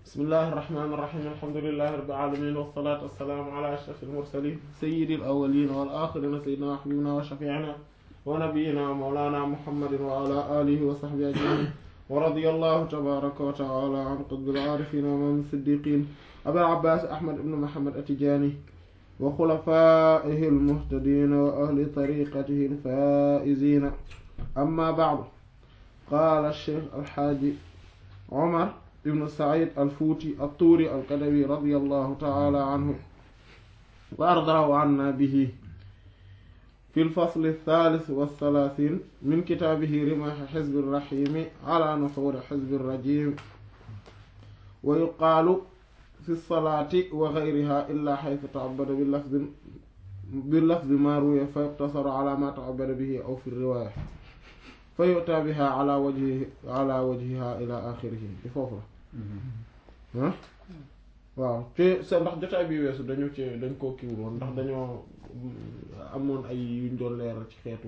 bismillahi irrahmani irrahim alhamdulilahi rabbil alamin wassalatu wassalaamu ala ashraf almursalin sayyidi alawalin wal axirina sayyidina wa habibina wa shafiina wa nabiyina wa mawlana muhammadin wa ala alihi wa sahbihi ajmain wa radiyallahu tabaraka wa taala an qutbil aarifin wa imam siddiqin abil abbas ahmad ibn muhammad atijani wa xulafaihi almuhtadin wa ahli tariqatihi alfaizina amma ba'du qaala cheikh alxaaji omar ibnu said alfuuti altuuri alkadawi radi allahu taala anhu wa ardaahu anna bihi fi lfasl althalith walthalaathine min kitaabihi rimahi xizbi rrahimi ala nuxuuri xizbi rrajim wa yuqaalu fi lsalaati wa gayriha illa xaytu taabada bilafdi bilafdi ma ruwiya fa yuqtasaru ala ma taabada bihi aw fi riwaaya fa yu'ta biha ala wajhi ala wajhiha ila axirihi di foofu la ah waaw te sa ndax jotaay bi weesu dañu ci dañ koo kiwul woon ndax dañoo amoon ay yuñ doon leeral ci xeetu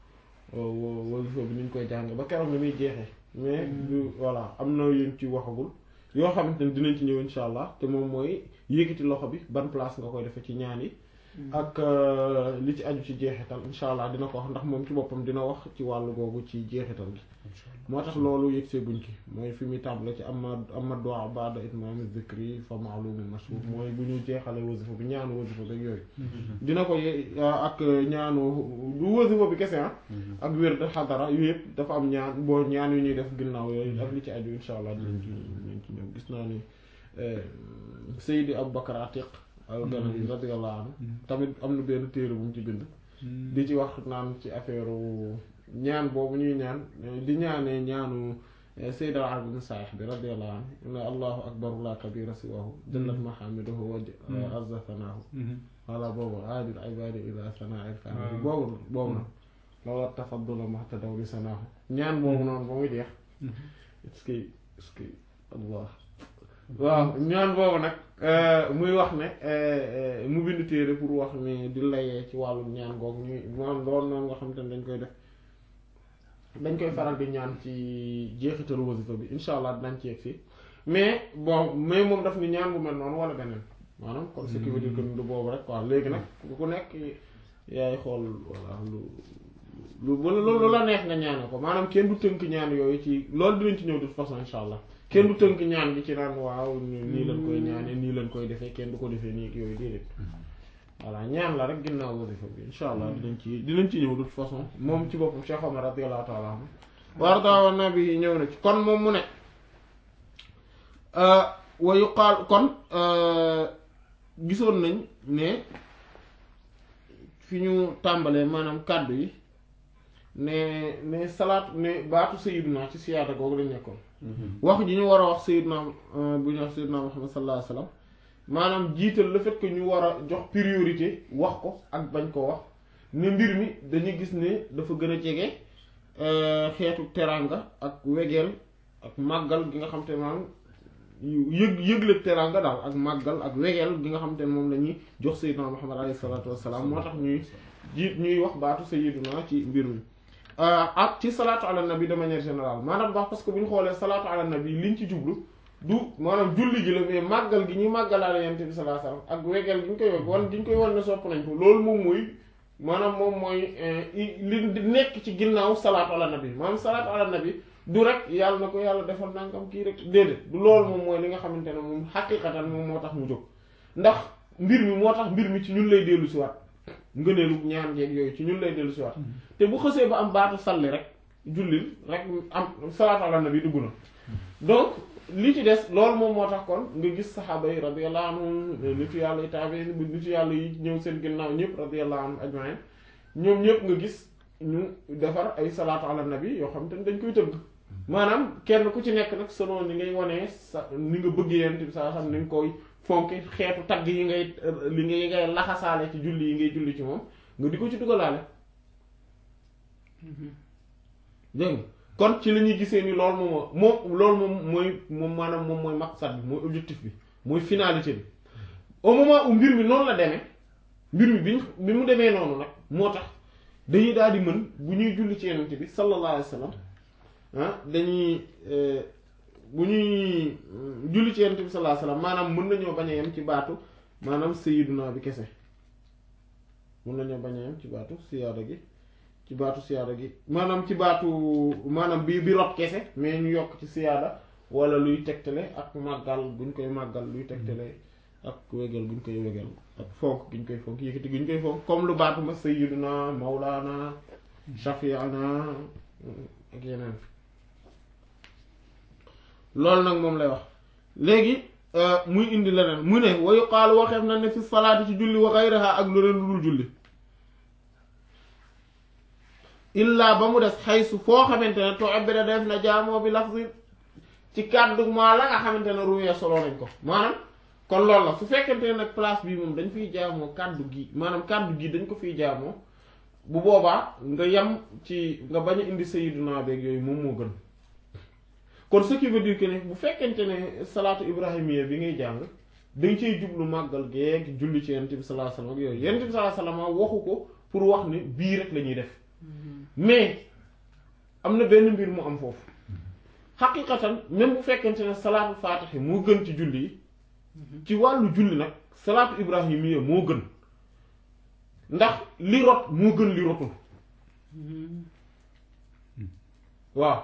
wasifa bi niñ koy jànge ba keroog ni muy jeexee mais du voilà am na yuñ ci waxagul yoo xamante ne dinañ ci ñëw insha allah te moom mooy yéegiti loxo bi ban place nga koy defee ci ñaan yi ak li ci aju ci jeexital insha allah dina ko wax ndax moom ci boppam dina wax ci wàllu googu ci jeexital gi moo tax loolu yëg seeguñ ci mooy fi muy tàmbale ci ama ama du'a ba'da itmam zikri fa ma'lum mashhur mooy bu ñu jeexale wasifa bi ñaanu wasifa bi yooyu dina ko ye ak ñaanu du wasifa bi kese ah ak wér de xadara yu yëpp dafa am ñaan boo ñaan yu ñuy def ginnaaw yooyu ak li ci aju insha allah dinañ ci dinañ ci ñëw gis naa ni Seydi Aboubacar Atiq al-Ganawi radiyallahu anhu tamit am na benn téere bu mu ci bind di ci wax naan ci affaire ñaan boobu ñuy ñaan di ñaanee ñaanu Sayyid al-Arab ibn Sa'ih bi radiyallahu anhu ne allahu akbar la kabira siwahu jallat mahamiduhu wa azza thanaahu wala boobu aadil ibadi ila sanaa il fani boobu boobu na lawla tafaddula mahtadaw li sanaahu ñaan boobu noonu ba mu jeex est-ce que est-ce que allah waaw ñaan boobu nag muy wax ne mu bind téere pour wax ne di layee ci wàllu ñaan googu ñuy moom loolu noonu nga xam te ne dañ koy def dañ koy faral di ñaan ci jeexitalu wasifa bi insha allah dinañ ci yegg si mais bon mais moom daf ni ñaan bu mel noonu wala beneen maanaam kon ce qui veut dire que du boobu rek quoi léegi nag ku nekk yaay xool voilà lu lu lu la neex nga ñaane ko maanaam kenn du tënk ñaan yooyu ci loolu dinañ ci ñëw de toute façon insha allah kenn du tënk ñaan gi ci naan waaw nii lañ koy ñaane nii lañ koy defee kenn du ko defee nii ak yooyu déedéet voilà ñaan la rek ginnaaw wasifa bi insha allah dinañ ci dinañ ci ñëw de toute façon moom ci boppam Cheikh Omar radiyallahu ta'ala anhu warda nabi ñëw na ci kon moom mu ne wa yuqaal kon gisoon nañ ne fi ñu tàmbalee maanaam kàddu yi ne ne salaat ne baatu sayyiduna ci siyaada googu lañ nekkoon wax ji ñu war a wax sayyiduna bu ñu wax sayyiduna Muhammad sallallahu alayhi wasallam maanaam jiital le fait que ñu war a jox priorité wax ko ak bañ ko wax ne mbir mi dañuy gis ne dafa gën a jege xeetu teranga ak wegeel ak màggal gi nga xam te maanaam yëg yëgle teranga daal ak màggal ak wegeel gi nga xam te ne moom la ñuy jox sayyiduna Muhammad alayhi salaatu wassalaam moo tax ñuy jiit ñuy wax baatu sayyiduna ci mbir mi ak ci salaatu ala nabi de manière générale maanaam wax parce que bu ñu xoolee salaatu ala nabi liñ ci jublu du maanaam julli gi la mais màggal gi ñuy màggalaale yonent bi sallallahu alayhi wasallam ak wegeel gi ñu koy wegg wan gi ñu koy wan ne sopp nañ ko loolu moom mooy maanaam moom mooy li nekk ci ginnaaw salaatu ala nabi maanaam salaatu ala nabi du rek yàlla na ko yàlla defal nangam kii rek déedéet du loolu moom mooy li nga xamante ne moom xaqiqatan moom moo tax mu jóg ndax mbir mi moo tax mbir mi ci ñun lay dellu si waat ngëneelu ñaan jeeg yooyu ci ñun lay dellu si waat te bu xësee ba am baatu salli rek jullil rek am salaatu ala nabi dugg na donc li ci des loolu moom moo tax kon nga gis saxaaba yi radiyallahu anhum nitu yàlla yi taabe nitu yàlla yi ñëw seen ginnaaw ñëpp radiyallahu anhum ajmain ñoom ñëpp nga gis ñu defar ay salaatu ala nabi yoo xam te ne dañ koy tëgg maanaam kenn ku ci nekk nag selon ni ngay wanee sa ni nga bëggee yent bi saa xam ni nga koy fonki xeetu tagg yi ngay li ngay ngay laxasaale ci julli yi ngay julli ci moom nga di ko ci dugalaale dégg kon ci la ñuy gisee ni loolu moom moom loolu moom mooy moom maanaam moom mooy maqsad bi mooy objectif bi mooy finalité bi au moment où mbir mi noonu la demee mbir mi bi bi mu demee noonu nag moo tax dañuy daal di mën bu ñuy julli ci yenente bi sallallahu alayhi wa sallam ah dañuy bu ñuy julli ci yonent bi sallallahu alayhi wasallam maanaam mën nañoo bañ a yem ci baatu maanaam sayyiduna bi kese mën nañoo bañ a yem ci baatu siyaada gi ci baatu siyaada gi maanaam ci baatu maanaam bi bi rot kese mais ñu yokk ci siyaada wala luy tegtale ak màggal buñ koy màggal luy tegtale ak wégal buñ koy wégal ak fonk giñ koy fonk yëkkati giñ koy fonk comme lu baatu ma sayyiduna mawlana shafi'ana ak yeneen loolu nag moom lay wax léegi muy indi leneen mu ne wa yuqaalu waxeef na ne fi salaati ci julli wa ghayriha ak lu leen lu dul julli illaa ba mu des xaysu foo xamante ne to abida def na jaamoo bi lafzi ci kàddu maa la nga xamante ne ruwee solo nañ ko maanaam kon loolu la su fekkente ne nag place bi moom dañ fiy jaamoo kàddu gi maanaam kàddu gi dañ ko fiy jaamoo bu boobaa nga yem ci nga bañ a indi sayyiduna beeg yooyu moom moo gën kon ce qui veut dire que ne bu fekkente ne salaatu ibrahimiya bi ngay jàng dañ cey jublu màggal geeg julli ci yonent bi sallallahu alayhi wasallam ak yooyu yonent bi sallallahu alayhi wasallam waxu ko pour wax ne bii rek la ñuy def mais am na benn mbir mu am foofu xaqiqatan même bu fekkente ne salaatu faatihi moo gën ci julli yi ci wàllu julli nag salaatu ibrahimiya moo gën ndax li rot moo gën li rotul waaw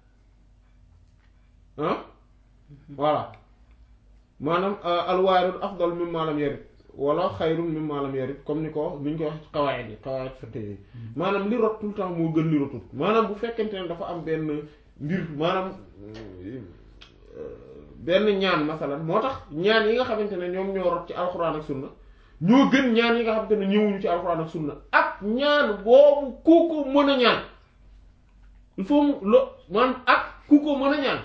ah voilà maanaam alwaaridul afdal mimma lam yarid wala xayrun mimma lam yarid comme ni ko ni ñu ko wax ci qawaid yi qawaid fiqh yi maanaam li rot tout le temps moo gën li rotul maanaam bu fekkente ne dafa am benn mbir maanaam benn ñaan masalan moo tax ñaan yi nga xamante ne ñoom ñoo rot ci alxuraan ak sunna ñoo gën ñaan yi nga xamante ne ñëwuñu ci alxuraan ak sunna ak ñaan boobu ku ko mën a ñaan il faut mu lo man ak ku ko mën a ñaan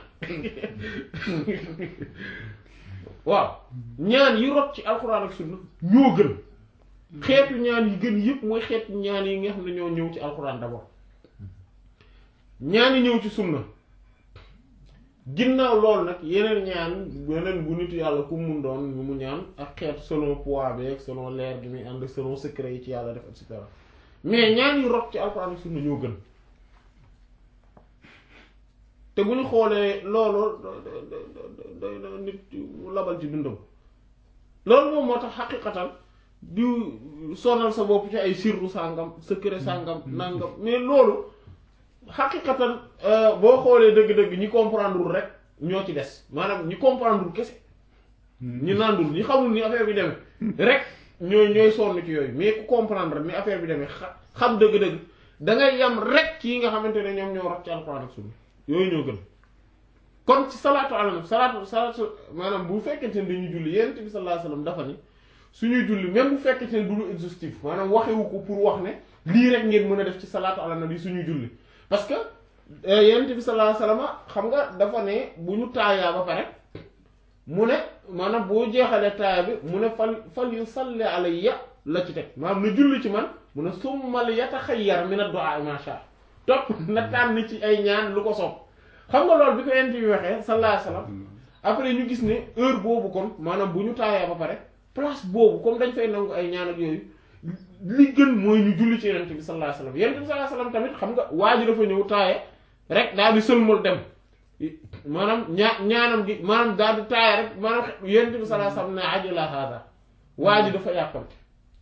waaw ñaan yi rot ci alxuraan ak sunna ñoo gën xeetu ñaan yi gën yëpp mooy xeetu ñaan yi nga xam ne ñoo ñëw ci alxuraan d'abord ñaan yi ñëw ci sunna ginnaaw loolu nag yeneen ñaan yeneen bu nit yàlla ku mun doon ñu mu ñaan ak xeet selon poids bi ak selon leer gi muy ànd selon secret yi ci yàlla def et cetera mais ñaan yi rot ci alxuraan ak sunna ñoo gën te bu ñu xoolee loolu doy na nit mu labal ci dundam loolu moom moo tax xaqiqatan di sonal sa bopp ci ay sirru sàngam secret sàngam nangam mais loolu xaqiqatan boo xoolee dëgg-dëgg ñi comprendre rek ñoo ci des maanaam ñi comprendre kese ñi nandul ñi xamul ni affaire bi demee rek ñooy ñooy sonn ci yooyu mais ku comprendre ni affaire bi demee xam dëgg-dëgg da ngay yam rek ci yi nga xamante ne ñoom ñoo rot ci alxuraan ak sunna yooyu ñoo gën kon ci salaatu ala nabi salaatu salaatu maanaam bu fekkente ne dañuy julli yonent bi sallallahu alayhi wasallam dafa ni suñuy julli même bu fekkente ne du lu exhaustif maanaam waxewu ko pour wax ne lii rek ngeen mën a def ci salaatu ala nabi suñuy julli parce que yonent bi sallallahu alayhi wasallam xam nga dafa ne bu ñu taayaa ba pare mu ne maanaam boo jeexalee taaya bi mu ne fal fal yu salli alayya la ci teg maanaam na julli ci man mu ne summa li yataxayyar min ad-du'a ma sha topp na tànn ci ay ñaan lu ko soob xam nga loolu bi ko yonent bi waxee sallallahu alayhi wasallam après ñu gis ne heure boobu kon maanaam bu ñu taayaa ba pare place boobu comme dañ fay nangu ay ñaan ak yooyu li gën mooy ñu julli ci yonent bi sallallahu alayhi wasallam yonent bi sallallahu alayhi wasallam tamit xam nga waa ji dafa ñëw taaye rek daal di sëlmal dem maanaam ñaa ñaanam gi maanaam daal di taaye rek maanaam yonent bi sallallahu alayhi wasallam ne ajala hada waa ji dafa yàppante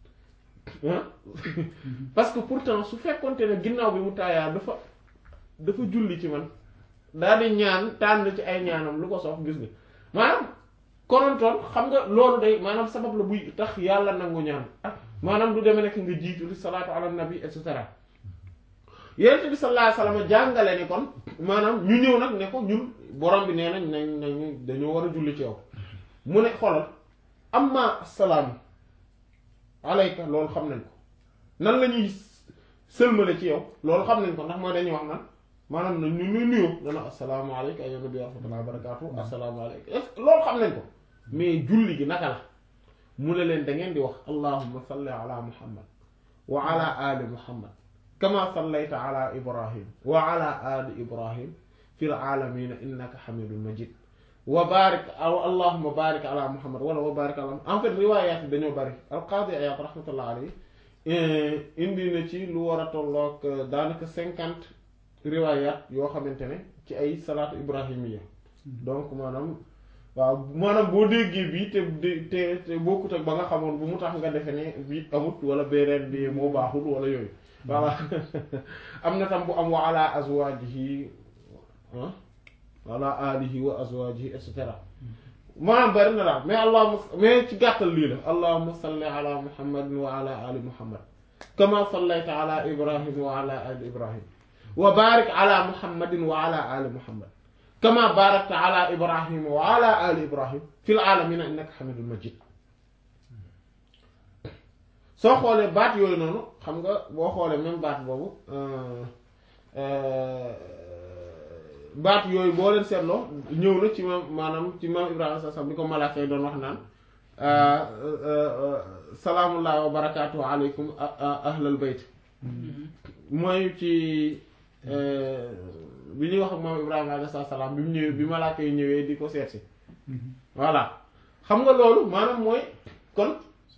parce que pourtant su fekkonte ne ginnaaw bi mu taayaa dafa dafa julli ci man daal di ñaan tànn ci ay ñaanam lu ko soof gis nga maanaam konontoon xam nga loolu day maanaam sabab la buy tax yàlla nangu ñaan ak maanaam du demee nekk nga jiitu li salaatu ala nabi et cetera yonent bi sallallahu alayhi wasallam jàngale ni kon maanaam ñu ñëw nag ne ko ñun borom bi nee nañ nañ nañ dañoo war a julli ci yow mu ne xoolal amma salaam alayka loolu xam nañ ko nan la ñuy sëlmale ci yow loolu xam nañ ko ndax mooy dañuy wax nan maanaam na ñu ñu nuyoo dana assalaamu alayka ayyuhan nabiyyu wa rahmatullahi wa barakatuh assalaamu alayka loolu xam nañ ko mais julli gi naka la mu ne leen da ngeen di wax allahumma salli ala muhammad wa ala ali muhammad kama sallayta ala ibrahim wa ala ali ibrahim fil alamina innaka hamidun majid wa barik aw allahumma barik ala muhammad wala wa barik ala en fait riwaayaat yi dañoo bari alqaadi Iyaad rahmatullah alayhi indi na ci lu war a tolloog daanaka cinquante riwaayaat yoo xamante ne ci ay salaatu ibrahimiya donc maanaam waaw maanaam boo déggee bii te te te bokkut ak ba nga xamoon bu mu tax nga defe ne bii amut wala beneen bi moo baaxul wala yooyu voilà am na tam bu am wa ala azwajihi ah wala alihi wa azwajihi et cetera maanaam bari na daal mais allahuma mais ci gàttal lii la allahuma salli ala muhammadin wa ala ali muhammad kama sallayta ala ibrahim wa ala ali ibrahim wa barik ala muhammadin wa ala ali muhammad kama barakta ala ibrahim wa ala ali ibrahim fil alamina innaka hamidul majid soo xoolee baat yooyu noonu xam nga boo xoolee même baat boobu baat yooyu boo leen seetloo ñëw na ci maam maanaam ci maam ibrahima sa sam bi ko malaaka yi doon wax naan salaamullahi wa barakaatu aleykum ahlal bayt mooy ci bi ñuy wax ak maam ibrahima alayhi salaam bi mu ñëwee bi malaaka yi ñëwee di ko seet si voilà xam nga loolu maanaam mooy kon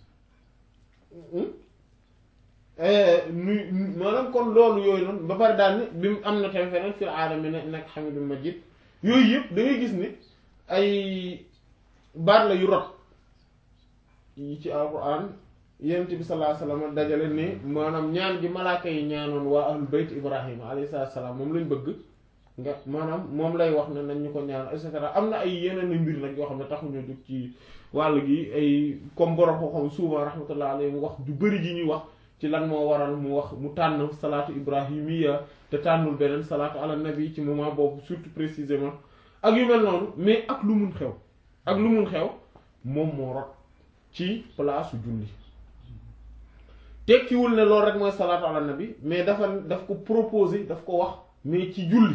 nuy maanaam kon loolu yooyu noonu ba pare daal ni bi mu am na tamit feneen fil aalamiina innaka hamiidun majiid yooyu yëpp da ngay gis ni ay baat la yu rot yi ci alquran yonent bi sallallahu alayhi wasallam dajale ni maanaam ñaan gi malaaka yi ñaanoon waa ahlul bayt ibrahima alayhi salaam moom lañ bëgg nga maanaam moom lay wax ne nañ ñu ko ñaan et cetera am na ay yeneen mbir nag yoo xam ne taxuñoo jóg ci wàll gi ay comme borom ko xam souvent rahmatullah alayhi mu wax du bëri ji ñuy wax ci lan moo waral mu wax mu tànn salaatu ibrahimiya te tànnul beneen salaatu ala nabi ci moment boobu surtout précisément ak yu mel noonu mais ak lu mun xew ak lu mun xew moom moo rot ci place julli tekkiwul ne loolu rek mooy salaatu ala nabi mais dafa daf ko proposer daf ko wax mais ci julli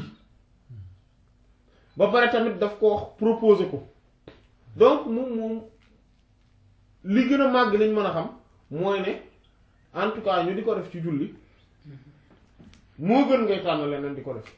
ba pare tamit daf ko wax proposer ko donc moom moom li gën a màgg lañ mën a xam mooy ne en tout cas ñu di ko def ci julli moo gën ngay tànn leneen di ko def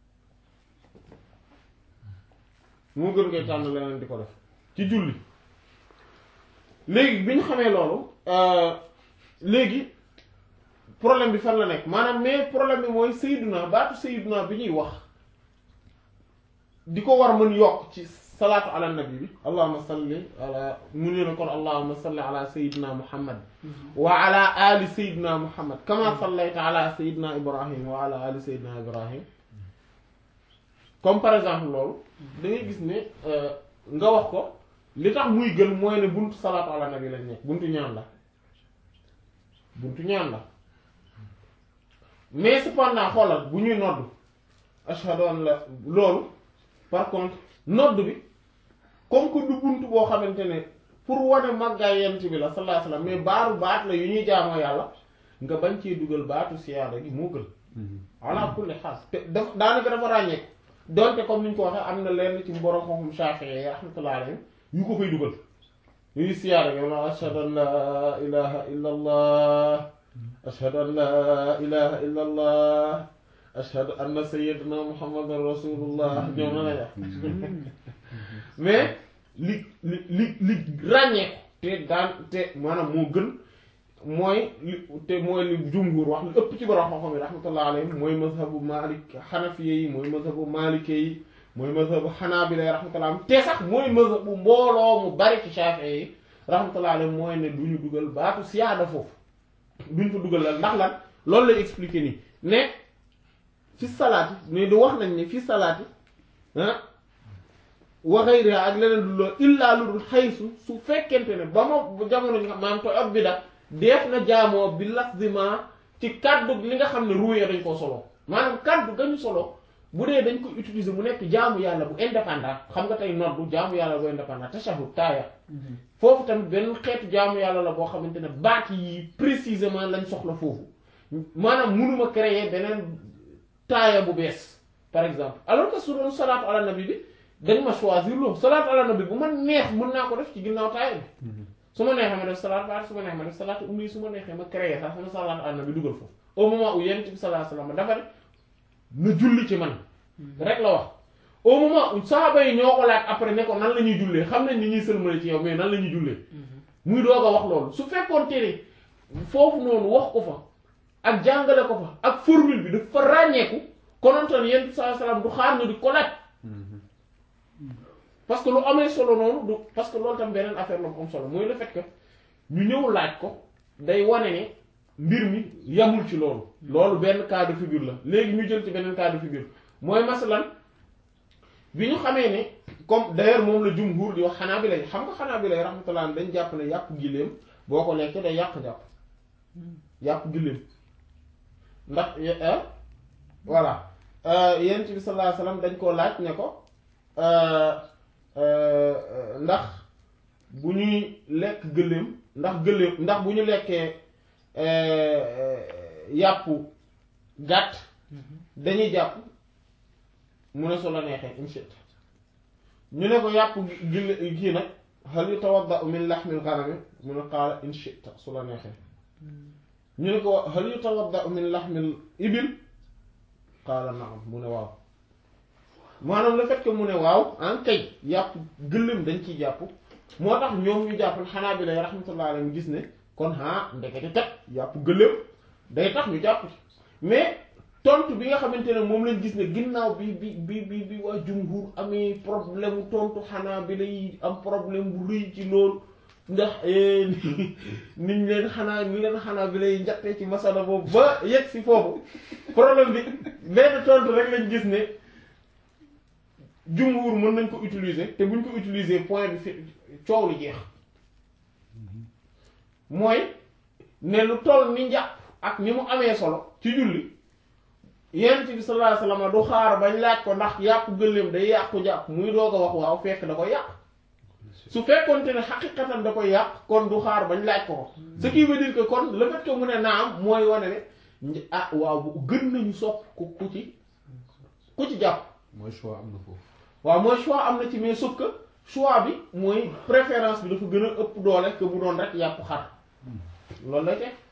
moo gën ngay tànn leneen di ko def ci julli léegi bi ñu xamee loolu léegi problème bi fan la nekk maanaam mais problème bi mooy sayyiduna baatu sayyiduna bi ñuy wax di ko war mën yokk ci salaatu ala nabi bi allahumma salli ala mu ne na kon allahumma salli ala sayyidina muhammad wa ala ali sayyidina muhammad kama sallayta ala sayyidina ibrahim wa ala ali sayyidina ibrahim comme par exemple loolu da ngay gis ne nga wax ko li tax muy gën mooy ne buntu salaatu ala nabi lañ nekk buntu ñaan la buntu ñaan la mais cependant xoolal bu ñuy nodd ashhadu an la loolu par contre nodd bi comme que du buntu boo xamante ne pour wane màggaay yent bi la sallallahu alayhi wasallam mais baaru baat la yu ñuy jaamoo yàlla nga bañ cee dugal baatu siyaada gi moo gën ala kulli xaal te daf daanaka dafa ràññeeku donte comme ni ñu ko waxee am na lenn ci borom xam-xam Shafi'i rahmatullahi alayhi yu ko koy dugal yuy siyaada gi ma ashhadu an la ilaha illa allah ashhadu an la ilaha illa allah ashhadu anna sayyidina muhammadan rasulullah ñoom na la mais li li li li ràññeeku te daan te maanaam moo gën mooy li te mooy li jumhur wax li ëpp ci borom xam-xam yi rahmatullah alayhim mooy mazhabu malik xanafiye yi mooy mazhabu malike yi mooy mazhabu xanaabila yi rahmatullah te sax mooy mazhabu mbooloo mu bari ci shafi'i yi rahmatullah alayhim mooy ne du ñu dugal baatu siyaada foofu duñ fa dugal la ndax lan loolu lay expliquer nii ne fi salaati mais du wax nañ ne fi salaati ah wa ghayriha ak leneen du loolu illaa lu dul xaysu su fekkente ne ba ma jamono ñu xam maanaam to ab bi da def na jaamoo bi lafzima ci kaddu li nga xam ne ruuya dañ koo solo maanaam kaddu gañu solo bu dee dañ ko utiliser mu nekk jaamu yàlla bu indépendant xam nga tey noddu jaamu yàlla bu indépendant tashahhud taaya foofu tamit benn xeetu jaamu yàlla la boo xamante ne baat yi précisément lañ soxla foofu maanaam munuma créer beneen taaya bu bees par exemple alors que su doon salaatu ala nabi bi dañ ma choisir loolu salaatu ala nabi bu ma neex mën naa ko def ci ginnaaw taaya bi su ma neexee ma def salaatu baat su ma neexee ma def salaatu ummi su ma neexee ma créer sax sama salaatu ala nabi dugal foofu au moment où yonent bi sallallahu alayhi wasallam dafa ne na julli ci man rek la wax au moment où saxaaba yi ñoo ko laaj après ne ko nan la ñuy jullee xam nañ ni ñuy sëlmale ci yow mais nan la ñuy jullee muy doog a wax loolu su fekkoon tere foofu noonu wax ko fa ak jàngale ko fa ak formule bi dafa ràññeeku konontoon yonent bi sallallahu alayhi wasallam du xaar ñu di ko laaj parce que lu amee solo noonu du parce que loolu tam beneen affaire la bu am solo mooy le fait que ñu ñëw laaj ko day wane ne mbir mi yamul ci loolu loolu benn cas de figure la léegi ñu jël ci beneen cas de figure mooy masalan bi ñu xamee ne comme d'ailleurs moom la jumhur di wax xanaa bi lay xam nga xanaa bi lay rahmatullah dañ jàpp ne yàpp giléem boo ko lekkee day yàq jàpp yàpp giléem ndax voilà yent bi sallallahu alayhi wasallam dañ koo laaj ne ko ndax bu ñuy lekk gëléem ndax gëléem ndax bu ñu lekkee yàpp gàtt dañuy jàpp mu ne su la neexee inshita ñu ne ko yàpp gil kii nag hal yutawadda'u min lahmil ghanami mu ne qaala inshita su la neexee ñu ne ko hal yutawadda'u min lahmil ibil qaala na'am mu ne waaw maanaam le fait que mu ne waaw en kay yàpp gëléem dañ ciy jàpp moo tax ñoom ñu jàpp xanaa bi lay rahmatullah alayhi gis ne kon ah ndekete kat yàpp gëléem day tax ñu jàpp ci mais tontu bi nga xamante ne moom lañ gis ne ginnaaw bi bi bi bi bi waa jumhur amee problème mu tontu xanaa bi lay am problème bu rëy ci loolu ndax niñ leen xanaa ni leen xanaa bi lay njattee ci masala boobu ba yegg si foofu problème bi benn tontu rek lañ gis ne jumhur mën nañ ko utiliser te buñ ko utiliser point bi fi coow li jeex mooy ne lu toll ni njàpp ak ni mu amee solo ci julli yonent bi sallallahu alayhi wasallam du xaar bañ laaj ko ndax yàpp gëléem day yàqu jàpp muy doog a wax waaw fekk da koy yàq su fekkonte ne xaqiqatan da koy yàq kon du xaar bañ laaj ko ko ce qui veut dire que kon le fait que mu ne naam mooy wane ne ah waaw bu gën nañu sopp ku ku ci ku ci jàpp mooy choix am na foofu. waaw mooy choix am na ci mais sauf que choix bi mooy préférence bi dafa gën a ëpp doole que bu doon rek yàpp xar loolu lay teg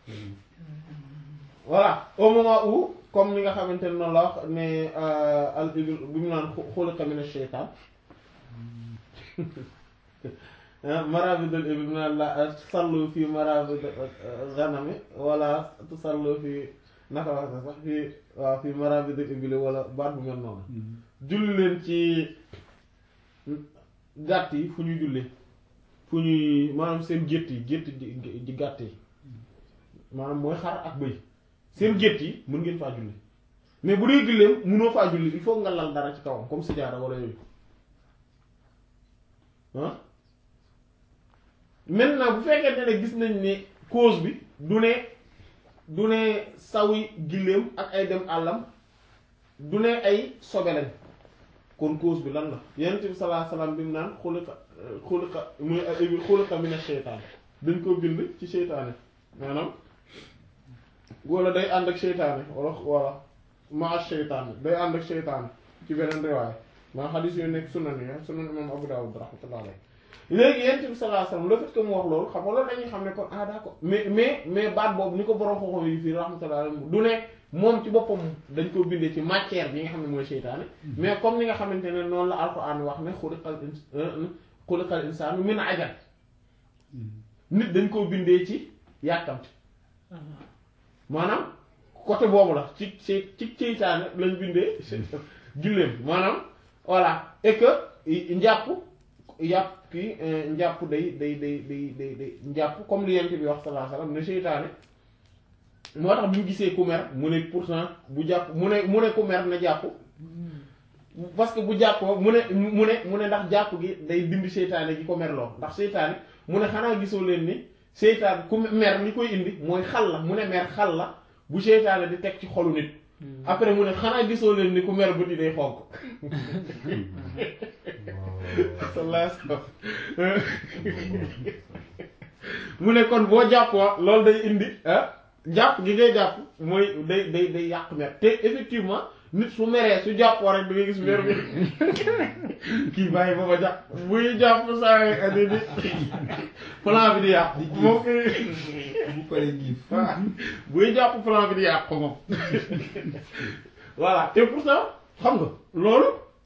voilà au moment où comme ni nga xamante ne noonu la wax ne al ibil bi mu naan xuliqa mina shaytaan maraabidul ibil mu naan la sallu fi maraabid ghanami wala tusallu fi naka wax na sax fi waaw fi maraabidul ibil wala baat bu mel noonu julli leen ci gàtt yi fu ñuy julli fu ñuy maanaam seen gétt yi gétt di gàtt yi maanaam mooy xar ak bëy seen gétt yi mën ngeen faa julli mais bu dee gëléem mënoo faa julli il faut nga lal dara ci kawam comme sijaada wala yooyu ah maintenant bu fekkente ne gis nañ ne cause bi du ne du ne sawi gëléem ak ay dem àllam du ne ay sobe lañ kon cause bi lan la yonent bi sallallahu alayhi wasallam bi mu naan xuliqa xuliqa muy xuliqa mina sheytaan dañ ko bind ci seytaane maanaam wala day ànd ak seytaane wala wala maa seytaane day ànd ak seytaane ci beneen riwaay maa xadis yooyu nekk sunan yi sunan imam Abu Dawud rahmatullah alayhi léegi yonent bi sallallahu alayhi wasallam le fait que mu wax loolu xam nga loolu dañuy xam ne kon ah d'accord mais mais mais baat boobu ni ko borom xoxo yi fii rahmatullah alayhi du ne moom ci boppam dañ ko bindee ci matière bi nga xam ne mooy seytaane mais comme ni nga xamante ne noonu la alquran wax ne xuliqal xuliqal insaanu min ajal nit dañ koo bindee ci yàkkamti maanaam côté boobu la ci ci ci seytaane lañ bindee julleem maanaam voilà et que njàpp yàpp kii njàpp day day day day day day njàpp comme li yent bi wax sallallahu alayhi wasallam ne seytaane moo tax bu ñu gisee ku mer mu ne pourtant bu jàpp mu ne mu ne ku mer na jàpp parce que bu jàppoo mu ne mu ne mu ne ndax jàpp gi day dindi seytaane gi ko merloo ndax seytaane mu ne xanaa gisoo leen ni seytaane ku mer li koy indi mooy xal la mu ne mer xal la bu seytaane di teg ci xolu nit après mu ne xanaa gisoo leen ni ku mer bët yi day xonk mu ne kon boo jàppoo loolu day indi ah jàpp gi ngay jàpp mooy day day day yàq mer te effectivement nit su meree su jàppoo rek da ngay gis mer bi kii bàyyi ba ma jàpp buy jàpp saa yi andi di plan bi di yàq moom bu paree giif buy jàpp plan bi di yàq ko moom voilà te pourtant xam nga loolu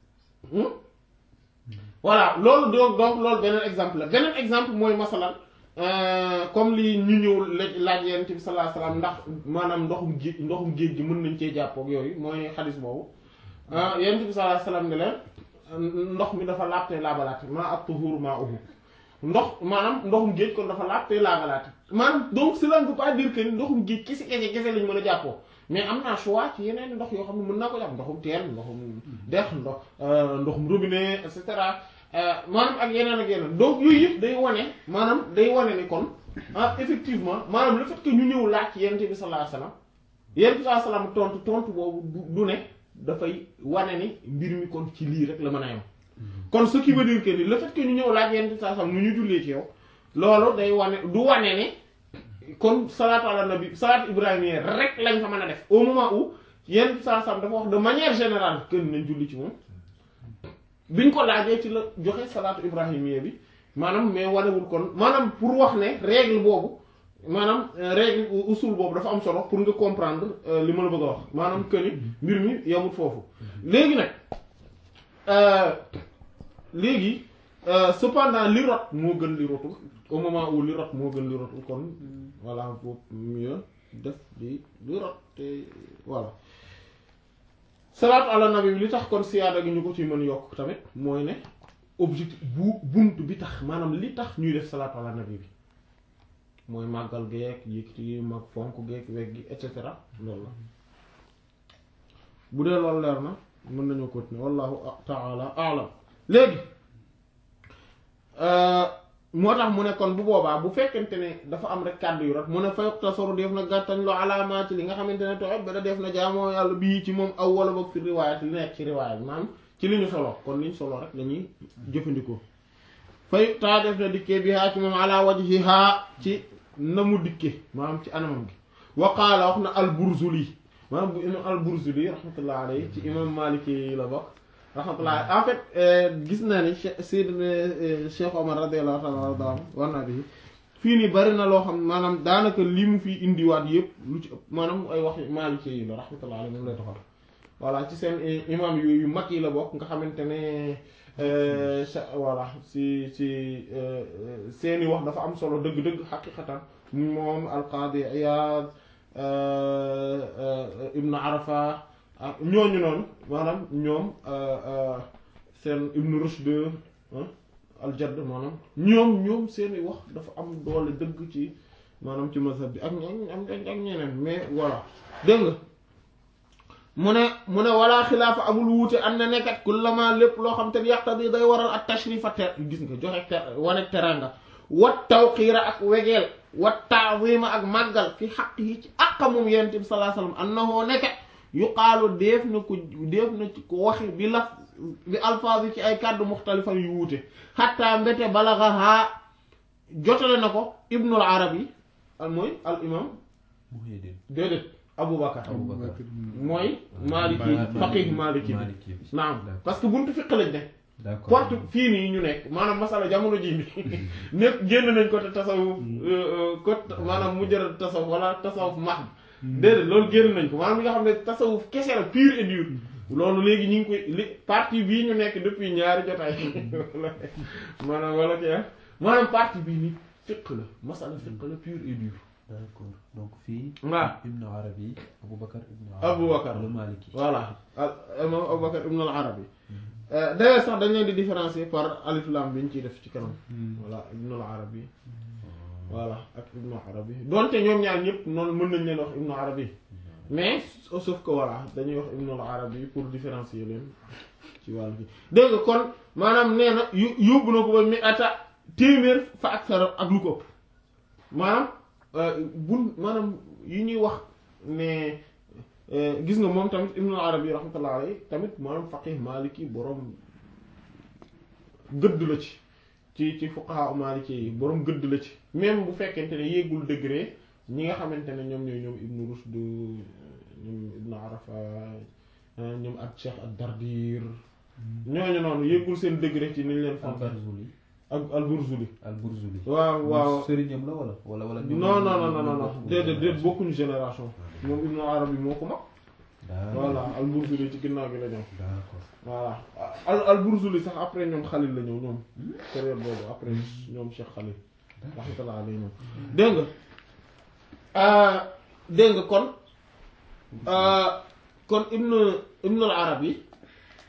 voilà loolu donc donc loolu beneen exemple la beneen exemple mooy masalan comme li ñu ñëw laaj yonent bi sallallahu alayhi wasallam ndax maanaam ndoxum géej ndoxum géej gi mën nañ cee jàpp ak yooyu mooy xadis boobu yonent bi sallallahu alayhi wasallam ne leen ndox mi dafa laab te laabalaate maa ak tuhur maa uhu ndox maanaam ndoxum géej kon dafa laab te laabalaate maanaam donc cela ne veut pas dire que ndoxum géej kese kese kese lañ mën a jàppoo mais am naa choix ci yeneen ndox yoo xam ne mën naa ko jàpp ndoxum teen ndoxum dex ndox ndoxum robinet et cetera maanaam ak yeneen ak yeneen donc yooyu yëpp day wane maanaam day wane ni kon ah effectivement maanaam le fait que ñu ñëw laaj ci yonent bi sallallahu alayhi wasallam yonent bi sallallahu alayhi wasallam tontu tontu boobu du ne dafay wane ni mbir mi kon ci lii rek la mën a yem kon ce qui veut dire que ni le fait que ñu ñëw laaj yonent bi sallallahu alayhi wasallam nu ñu jullee ci yow loolu day wane du wane ne kon salaatu ala nabi salaatu ibrahimiyya rek lañ fa mën a def au moment où yonent bi sallallahu alayhi wasallam dafa wax de manière générale que nañ julli ci moom biñ ko laajee ci la joxe salaatu ibrahimiyya bi maanaam mais wanewul kon maanaam pour wax ne règle boobu maanaam règle usul boobu dafa am solo pour nga comprendre li ma la bëgg a wax maanaam que ni mbir mi yamut foofu léegi nag léegi cependant li rot moo gën li rotul au moment où li rot moo gën li rotul kon voilà boobu mieux def li li rot te voilà salaatu ala nabi bi li tax kon siyaada gi ñu ko ci mën yokk tamit mooy ne objectif bu bunt bi tax maanaam li tax ñuy def salaatu ala nabi bi mooy màggal geek yëkkati mag fonk geek weg gi et cetera loolu la bu dee loolu leer na mën nañoo continuer wallahu taala alam léegi moo tax mu ne kon bu boobaa bu fekkente ne dafa am rek kàddu yu rek mu ne fayok tasaru def na gàttañ loo alaamaa ci li nga xamante ne toxet ba da def na jaamoo yàlla bii ci moom aw wala boog fi riwaayat li nekk ci riwaayat maanaam ci li ñu solo kon li ñu solo rek lañuy jëfandikoo fay taa def na dikkee bi haa ci moom ala wajhiha ci na mu dikke maanaam ci anamam gi waqaala wax na al-Burzuli maanaam bu imam al-Burzuli rahmatullah alayhi ci imam Maliki yi la bokk rahmatullah en fait gis naa ni Seydina Cheikh Omar radiyallahu ta'ala anhu war naa bi fii nii bari na loo xam maanaam daanaka li mu fi indiwaat yëpp lu ci ëpp maanaam ay wax Maliki yi la rahmatullah alayhi moom lay taxal voilà ci seen imam yu yu mag yi la bokk nga xamante ne voilà si si seeni wax dafa am solo dëgg-dëgg xaqiqatan moom alqaadi Iyaad ibnu Arafa ak ñooñu noonu maanaam ñoom seen ibnu Rushd aljadd maanaam ñoom ñoom seeni wax dafa am doole dëgg ci maanaam ci mazhab bi ak ñoom ak ñeneen mais voilà dégg nga mu ne mu ne wala xilaafa amul wuute am na nekkat kullama lépp loo xam te ne yaqtadi day waral ak tashrifa ter gis nga joxe ter wane teranga wat tawqiira ak wegeel wat taazima ak màggal fi xaq yi ci àqa moom yonent bi sallallahu alayhi wasallam annahu nekkat yuqaalu def na ko def na ci ko waxe bi laf bi alfaaz yi ci ay kàddu muxtalifa yu wuute xatta mbete balagaha jotale na ko ibnul arabi al mooy al imam déedéet Aboubacar mooy Maliki faqih Maliki bi naam parce que buntu fiq lañ ne porte fii nii ñu nekk maanaam masala jamono ji bi nekk génn nañ ko te tasawuf ko maanaam mujjara tasawuf wala tasawuf max déedéet loolu génn nañ ko maanaam li nga xam ne tasawuf kese la pur et dur loolu léegi ñu ngi koy li partie bii ñu nekk depuis ñaari jotaay maanaam wala ki maanaam partie bii nii fiq la masala fiq la pur et dur d'accord donc fii. waaw Ibn Arabi Aboubacar Ibn Aboubacar le Maliki. voilà al imam Aboubacar Ibn al Arabi d'ailleurs sax dañ leen di différencier par alif lam bi ñu ciy def ci kanam. voilà Ibn al Arabi voilà ak Ibn Arabi donte ñoom ñaar ñëpp noonu mën nañ leen wax Ibn Arabi mais sauf que voilà dañuy wax Ibn al Arabi pour différencier leen ci wàllu bi dégg nga kon maanaam nee na yu yóbbu na ko ba mi ata téeméer fa ak sara ak lu ko ëpp maanaam. bun maanaam yi ñuy wax ne gis nga moom tamit ibnul arabi rahmatullah alayhi tamit maanaam faqih maliki boroom gëdd la ci ci ci fuqaha maliki yi boroom gëdd la ci même bu fekkente ne yéegul degré ñi nga xamante ne ñoom ñooy ñoom ibnu rushd ñoom ibnu arafa ñoom ak cheikh ad dardir ñooñu noonu yéegul seen degré ci niñ leen fonk Al-Barzuli. ak al-Burzuli Al-Burzuli. waaw waaw sëriñam la wala wala wala. non non non non non déedéet déet bokkuñu génération moom Ibn Arabi moo ko mag voilà al-Burzuli ci ginnaaw gi la ñëw d'accord voilà al al-Burzuli sax après ñoom Khalil la ñëw ñoom période boobu après ñoom Cheikh Khalil rahmatullah alayhi ñoom dégg nga dégg nga kon kon Ibn Ibn al-Arabi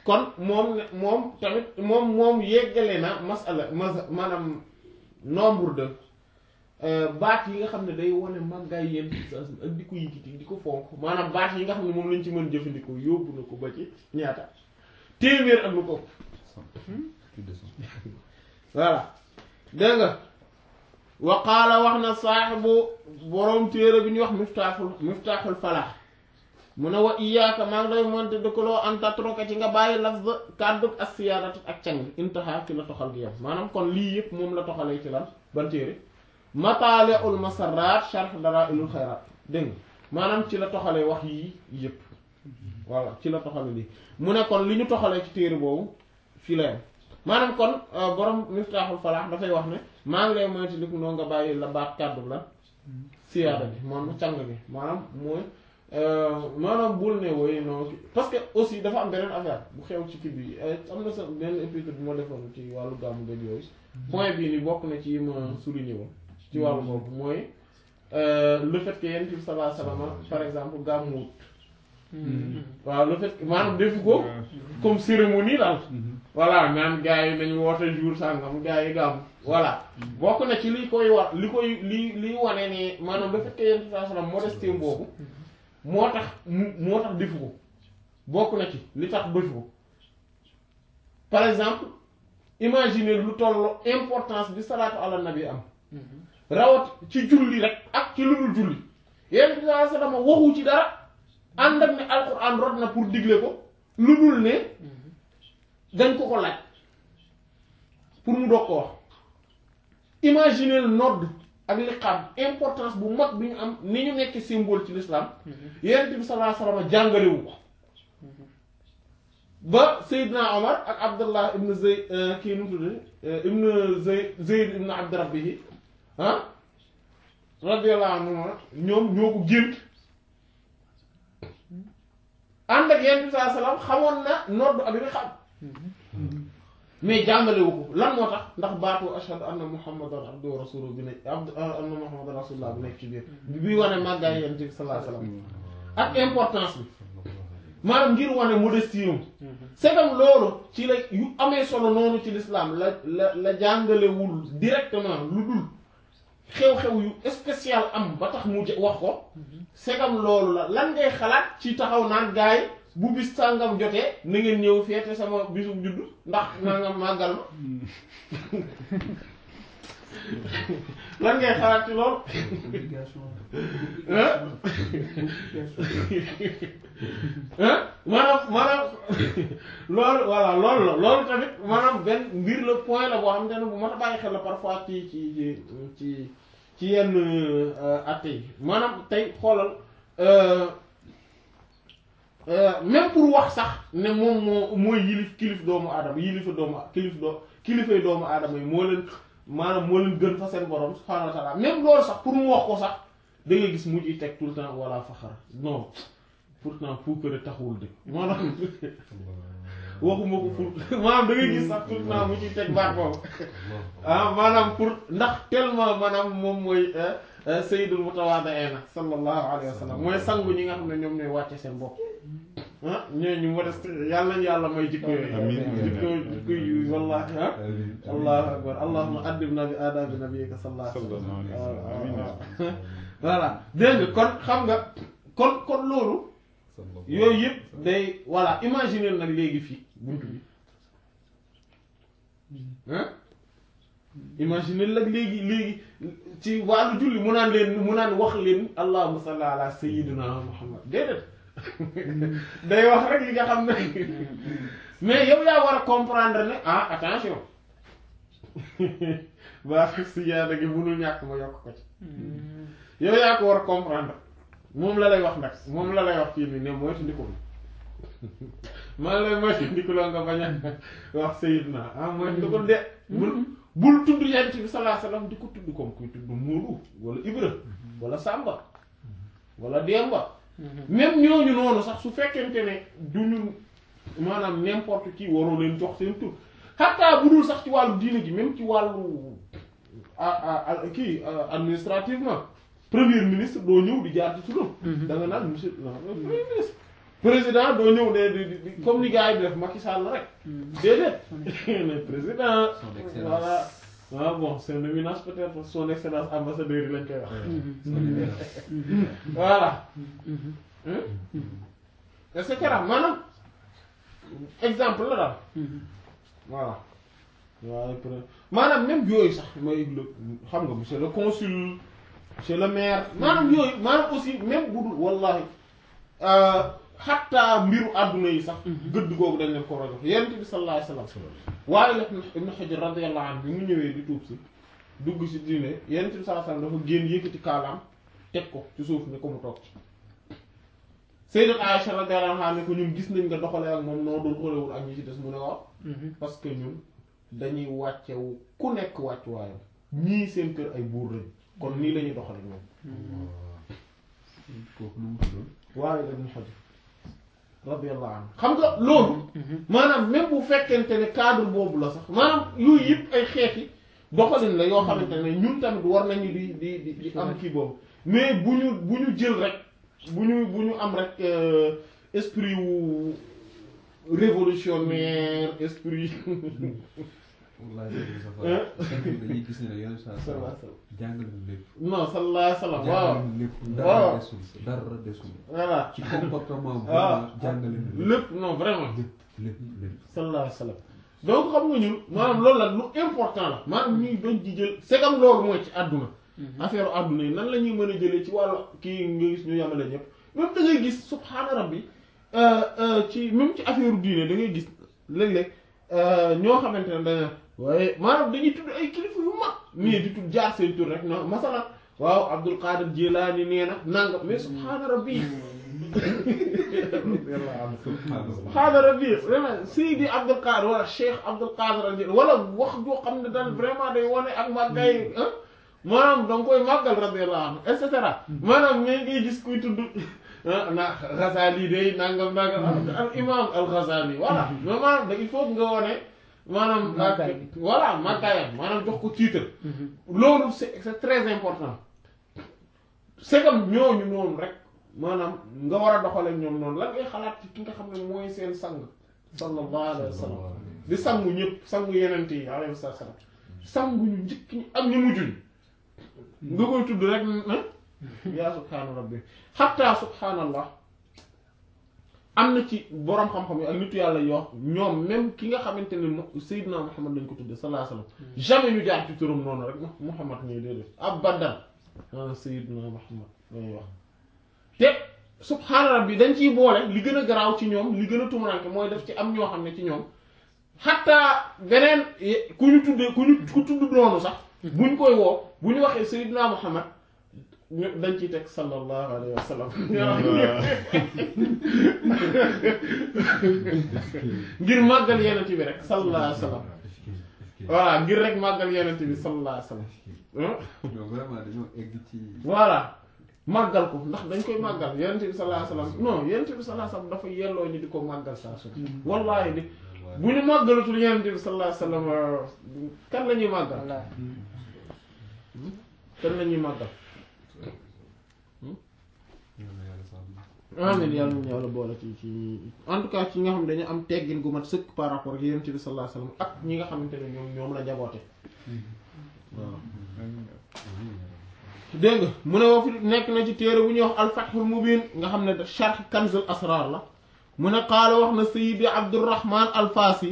kon moom ne moom tamit moom moom yeggale na masala mas maanaam nombre de baat yi nga xam ne day wane màggaay yéen ak di ko yëkkati di ko fonk maanaam baat yi nga xam ne moom lañ ci mën jëfandikoo yóbbu na ko ba ci ñaata téeméer ak lu ko plus de cent. voilà dégg nga wa qaala wax na saaxibu boroom téere bi ñuy wax miftaaxul miftaaxul falaax mu ne wa iyaaka maa ngi lay monte dëkkaloo an tatroka ci nga bàyyi lafz kàddu ak siyaadatu ak càng intaha ci la toxal gi yam maanaam kon lii yëpp moom la toxalee ci lan ban téere mataali'ul masarraat sharh dalaa'ilul xayraat dégg nga maanaam ci la toxalee wax yii yëpp voilà ci la toxale lii mu ne kon li ñu toxalee ci téere boobu fii la yam maanaam kon borom miftaaxul falaax dafay wax ne maa ngi lay moytu dik noo nga bàyyi la baat kàddu la siyaada bi moom càng bi maanaam mooy maanaam bul ne woy non parce que aussi dafa am beneen affaire bu xew ci kii bi am na sa benn épisode bu ma defoon ci wàllu gàmmu gëj yooyu point bii ni bokk na ci yi ma souligné woon ci wàllu boobu mooy le fait que yonent bi sallallahu alayhi wasallam par exemple gàmmuwut waaw le fait que maanaam defu ko comme cérémonie daal voilà naan gars yi nañu woote jour sàngam gars yi gàmm voilà bokk na ci li koy war li koy li liy wane ne maanaam le fait que yonent bi sallallahu alayhi wasallam modestie boobu moo tax mu moo tax defu ko bokk na ci li tax defu ko par exemple imaginer lu tollu importance bi salaatu ala nabi am rawat ci julli rek ak ci lu dul julli yonent bi sallallahu alayhi wasallam waxu ci dara ànd ak ne alquran rod na pour digle ko lu dul ne dañ ko ko laaj pour mu doog ko wax imaginer nodd ak liqaam importance bu mag bi ñu am ni ñu nekk symbole ci l'islam yonent bi sallallahu alayhi wasallam jàngalewu ko ba Seydina Omar ak Abdullah ibn Zayd kii nu mu tudd ibn Zayd Zayd ibn Abd Rabbihi ah radiyallahu anhu ñoom ñoo ko gént ànd ak yonent bi sallallahu alayhi wasallam xamoon na nodd ak liqaam mais jàngalewu ko lan moo tax ndax baatu ashhadu anna muhammadan abduhu wa rasuluhu bi nekk abdu anna muhammadan rasulullah bi nekk ci biir bi wane màggaay yonent bi sallallahu alayhi wasallam ak importance bi maanaam ngir wane modestie yum segam loolu ci la yu amee solo noonu ci l'islam la la la jàngalewul directement lu dul xew-xew yu spécial am ba tax mu wax ko segam loolu la lan ngay xalaat ci taxaw naan gaay bu bis sàngam jotee na ngeen ñëw feete sama bisu juddu ndax nangam màggal ma lan ngay xalaat ci loolu maanaam maanaam loolu voilà loolu la loolu tamit maanaam benn mbir la point la boo xam ne bu mat a bàyyi xel la parfois ci ci ci ci ci yenn atte yi maanaam tey xoolal même pour wax sax ne moom moo mooy yilif kilif doomu aadama yilifa doomu kilif doo kilifay doomu aadama yi moo leen maanaam moo leen gën fa seen borom subhaanahu wa ta'ala même loolu sax pour mu wax ko sax da ngay gis mu ciy teg tout le temps wala faxar non pourtant puukare taxul de maanaam waxuma ko pour maanaam da ngay gis sax tout le temps mu ciy teg baat boobu ah maanaam pour ndax tellement maanaam moom mooy sayyidul mutawaadi'iina sallallahu alayhi wa sallam mooy sangu ñi nga xam ne ñoom ñooy wàcce seen bopp ah ñooñu ñu modeste yàlla nañu yàlla may jikko yooyu amiin jikko jikko yu wallahi ah allahu akbar allahumma addibna bi aadabi nabiyyika sallallahu alayhi wa sallam voilà dégg nga kon xam nga kon kon loolu yooyu yëpp day voilà imaginer nag léegi fii buntu bi ah imaginer nag léegi léegi ci wàllu julli mu naan leen mu naan wax leen allahumma salli ala sayyidina muhammad déedéet day wax rek li nga xam ne mais yow yaa war a comprendre ne ah attention baa si yaada gi mënul ñàkk ma yokk ko ci yow yaa ko war a comprendre moom la lay wax nag moom la lay wax fii nii ne moytu ndiko maa lay moytu ndiko la nga bañ a wax sayidna ah moytu ndiko de bul bul tudd yonent bi sallallahu alayhi wasallam di ko tudd comme kuy tudd Moodu wala Ibra wala Samba wala Demba même ñooñu noonu sax su fekkente ne duñu maanaam n'importe qui waroo leen jox seen tur xataa bu dul sax ci wàllu diine ji même ci wàllu a kii administrativement premier ministre doo ñëw di jaar ci turam da nga naan monsieur le premier ministre président doo ñëw de di di comme ni gars yi di def Macky Sall rek déedéet ne président Son excellence. voilà ah bon son éminence peut-être son excellence ambassadeur yi lañ koy wax voilà et cetera maanaam exemple la daal voilà waaye peut maanaam même yooyu sax mooy le xam nga monsieur le consul monsieur le maire maanaam yooyu maanaam aussi même bu dul wallahi xatta mbiru àdduna yi sax gëdd googu dañ leen ko war a jox yonent bi sallallahu alayhi wa sallam waaye la ibn Hajar radiyallahu anhu bi mu ñëwee di tuub si dugg si diine yonent bi sallallahu alayhi wa sallam dafa génn yëkkati kaalaam teg ko ci suuf ni ko mu toog ci Sayyidat Aisha radiyallahu anha ne ko ñun gis nañ nga doxalee ak moom noo doon xolewul ak ñi ci des mu ne waaw parce que ñun dañuy wàccewu ku nekk wàcc waayam ñii seen kër ay buur lañ kon nii la ñuy doxale ñoom kooku nu mu tuddoon. waaye ibn Hajar radiyallahu anhu xam nga loolu maanaam même bu fekkente ne cadre boobu la sax maanaam yooyu yëpp ay xeeti doxalin la yoo xamante ne ñun tamit war nañu di di di di am kii boobu mais bu ñu bu ñu jël rek bu ñu bu ñu am rek euh, esprit wu révolutionnaire esprit wallaahi dañuy gis ne yeneen saa sallallahu saa alayhi wa sallam jàngale na lépp. non sallallahu alayhi wa sallam waaw jàngale na lépp waaw. dara desul dara desul. voilà ci comportement bu Ah. jàngale na lépp lépp non vraiment lépp lépp lépp. sallallahu alayhi wa sallam donc xam nga ñun maanaam loolu la lu important la maanaam ñuy doon di jël c'est comme loolu mooy ci àdduna affaire àdduna yi nan la ñuy mën a jëlee ci wàllu kii nga gis ñu yamale ñëpp même da ngay gis subhaana rabbi euh, euh, ci même ci affaire diine da ngay gis léeg-léeg euh, ñoo xamante ne dañu waaye maanaam dañuy tudd ay kilifa yu mag nii di tudd jaar seen tur rek non masalan waaw Abdul Qadir Jilaani nee na nanga mais subhaana rabbi subhaana rabbi vraiment Seydi Abdul Qadir wala Cheikh Abdul Qadir al Jilani wala wax joo xam ne daal vraiment day wane ak màggay ah maanaam da nga koy màggal radiyallahu anhu et cetera maanaam mais ngay gis kuy tudd ah na Ghazali day nangam nangam al imam al Ghazali voilà mais maanaam da il faut nga wane maanaam Màggaay ak voilà màggaayam maanaam jox ko titre loolu c'est c'est très important c'est comme ñooñu noonu rek maanaam nga war a doxale ñoom noonu lan ngay xalaat ci ki nga xam ne mooy seen sang sallallahu alayhi wa sallam di sangu ñëpp sangu yeneen yi alayhi salaam sangu ñu njëkk ñi ak ñu mujj ñi nga koy tudd rek na yaa subhaana rabbi xatta subhaanallah am na ci boroom xam-xam yi ak nitu yàlla yoo ñoom même ki nga xamante ne mo- Seydina Muhammad lañ ko tudde sallallahu alayhi wa sallam jamais ñu jaar ci turam noonu rek Muhammad ñuy déedéet abadan ah Seydina Muhammad lañuy wax te subhaana rabbi dañ ciy boole li gën a garaaw ci ñoom li gën a tumuranke mooy def ci am ñoo xam ne ci ñoom xatta beneen ye- ku ñu tuddee ku ñu ku tudd noonu sax buñ koy woo bu ñu waxee Seydina Muhammad ñu dañ ciy teg sallallahu alayhi wa sallam ngir màggal yenent bi rek sallallahu alayhi wa sallam voilà ngir rek màggal yenent bi sallallahu alayhi wa sallam ah non vraiment dañoo egg ci. voilà màggal ko ndax dañ koy màggal yenent bi sallallahu alayhi wa sallam non yenent bi sallallahu alayhi wa sallam dafa yelloo ñu di ko màggal saa su ne wallaahi di bu ñu màggalatul yenent bi sallallahu alayhi wa sallam kan la ñuy màggal voilà kan la ñuy màggal yàlla yàlla sàmm. amiin yàlla nañu yàlla boole ci ci en tout cas ci nga xam ne dañu am teggin gu mat sëkk par rapport ak yenent bi sallallahu alayhi wa sallam ak ñi nga xamante ne ñoom ñoom la njaboote waaw dégg nga mu ne woo fi nekk na ci téere bu ñuy wax alfathul mubin nga xam ne da sharh kanzul asrar la mu ne qaala wax na sayidi abdurrahman alfaasi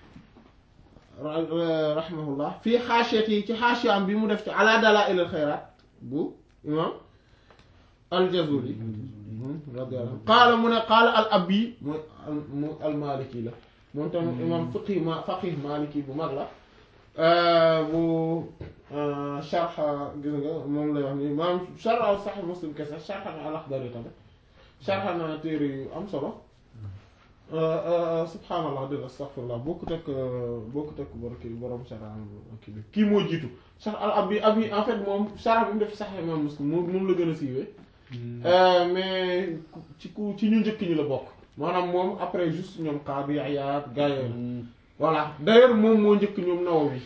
rahimahullah fii xaasiyat yi ci xaasiyam bi mu def ci ala dalaa'il al xayraat bu imam aljazuli radiyallahu anhu qaala mu ne qaala al abi mooy al mu al maliki la moom tam imam fiqi ma faqih maliki bu mag la bu sharh gis nga moom lay wax ni maanaam sharh Sahih Muslim kese sharh na al-Akhdari tamit sharh na téere yu am solo subhaanallah dégg astaghfirullah bokkut ak bokkut ak bor kii borom sharh kii bi kii moo jiitu sharh al abi abi en fait moom sharh bi mu def Sahih Imam Muslim moom moom la gën a siiwee mais ci ku ci ñu njëkk ñi la bokk maanaam moom après juste ñoom Qaadi Iyaad gaa yooyu voilà d'ailleurs moom moo njëkk ñoom Nawawi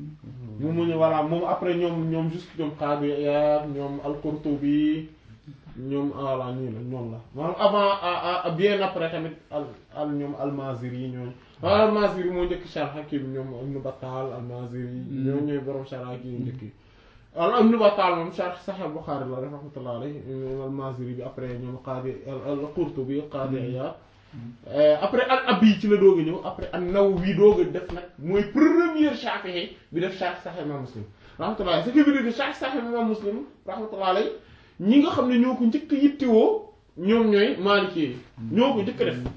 moom mu ñu voilà moom après ñoom ñoom juste ñoom Qaadi Iyaad ñoom al-Qurtubi ñoom voilà nii la ñoom la maanaam avant à à bien après tamit al al ñoom almaziri yi ñooñu waaw almaziri moo njëkk sharh kii bi ñoom Ibn Battal almaziri yi ñoo ñooy borom sharh kii yu njëkk yi al Ibn Battal moom sharh Sahih Bukhari la rek rahmatullah alayhi ñoom almaziri bi après ñoom Qadi al Qurtubi Qadi Iyad après al Abi ci la doog a ñëw après an Nawawi doog a def nag mooy première Shafi'i bi def sharh Sahih Imam Muslim rahmatullah ce qui veut dire que sharh Sahih Imam Muslim rahmatullah alayhi ñi nga xam ne ñoo ko njëkk yittewoo ñoom ñooy Maliki yi ñoo ko njëkk def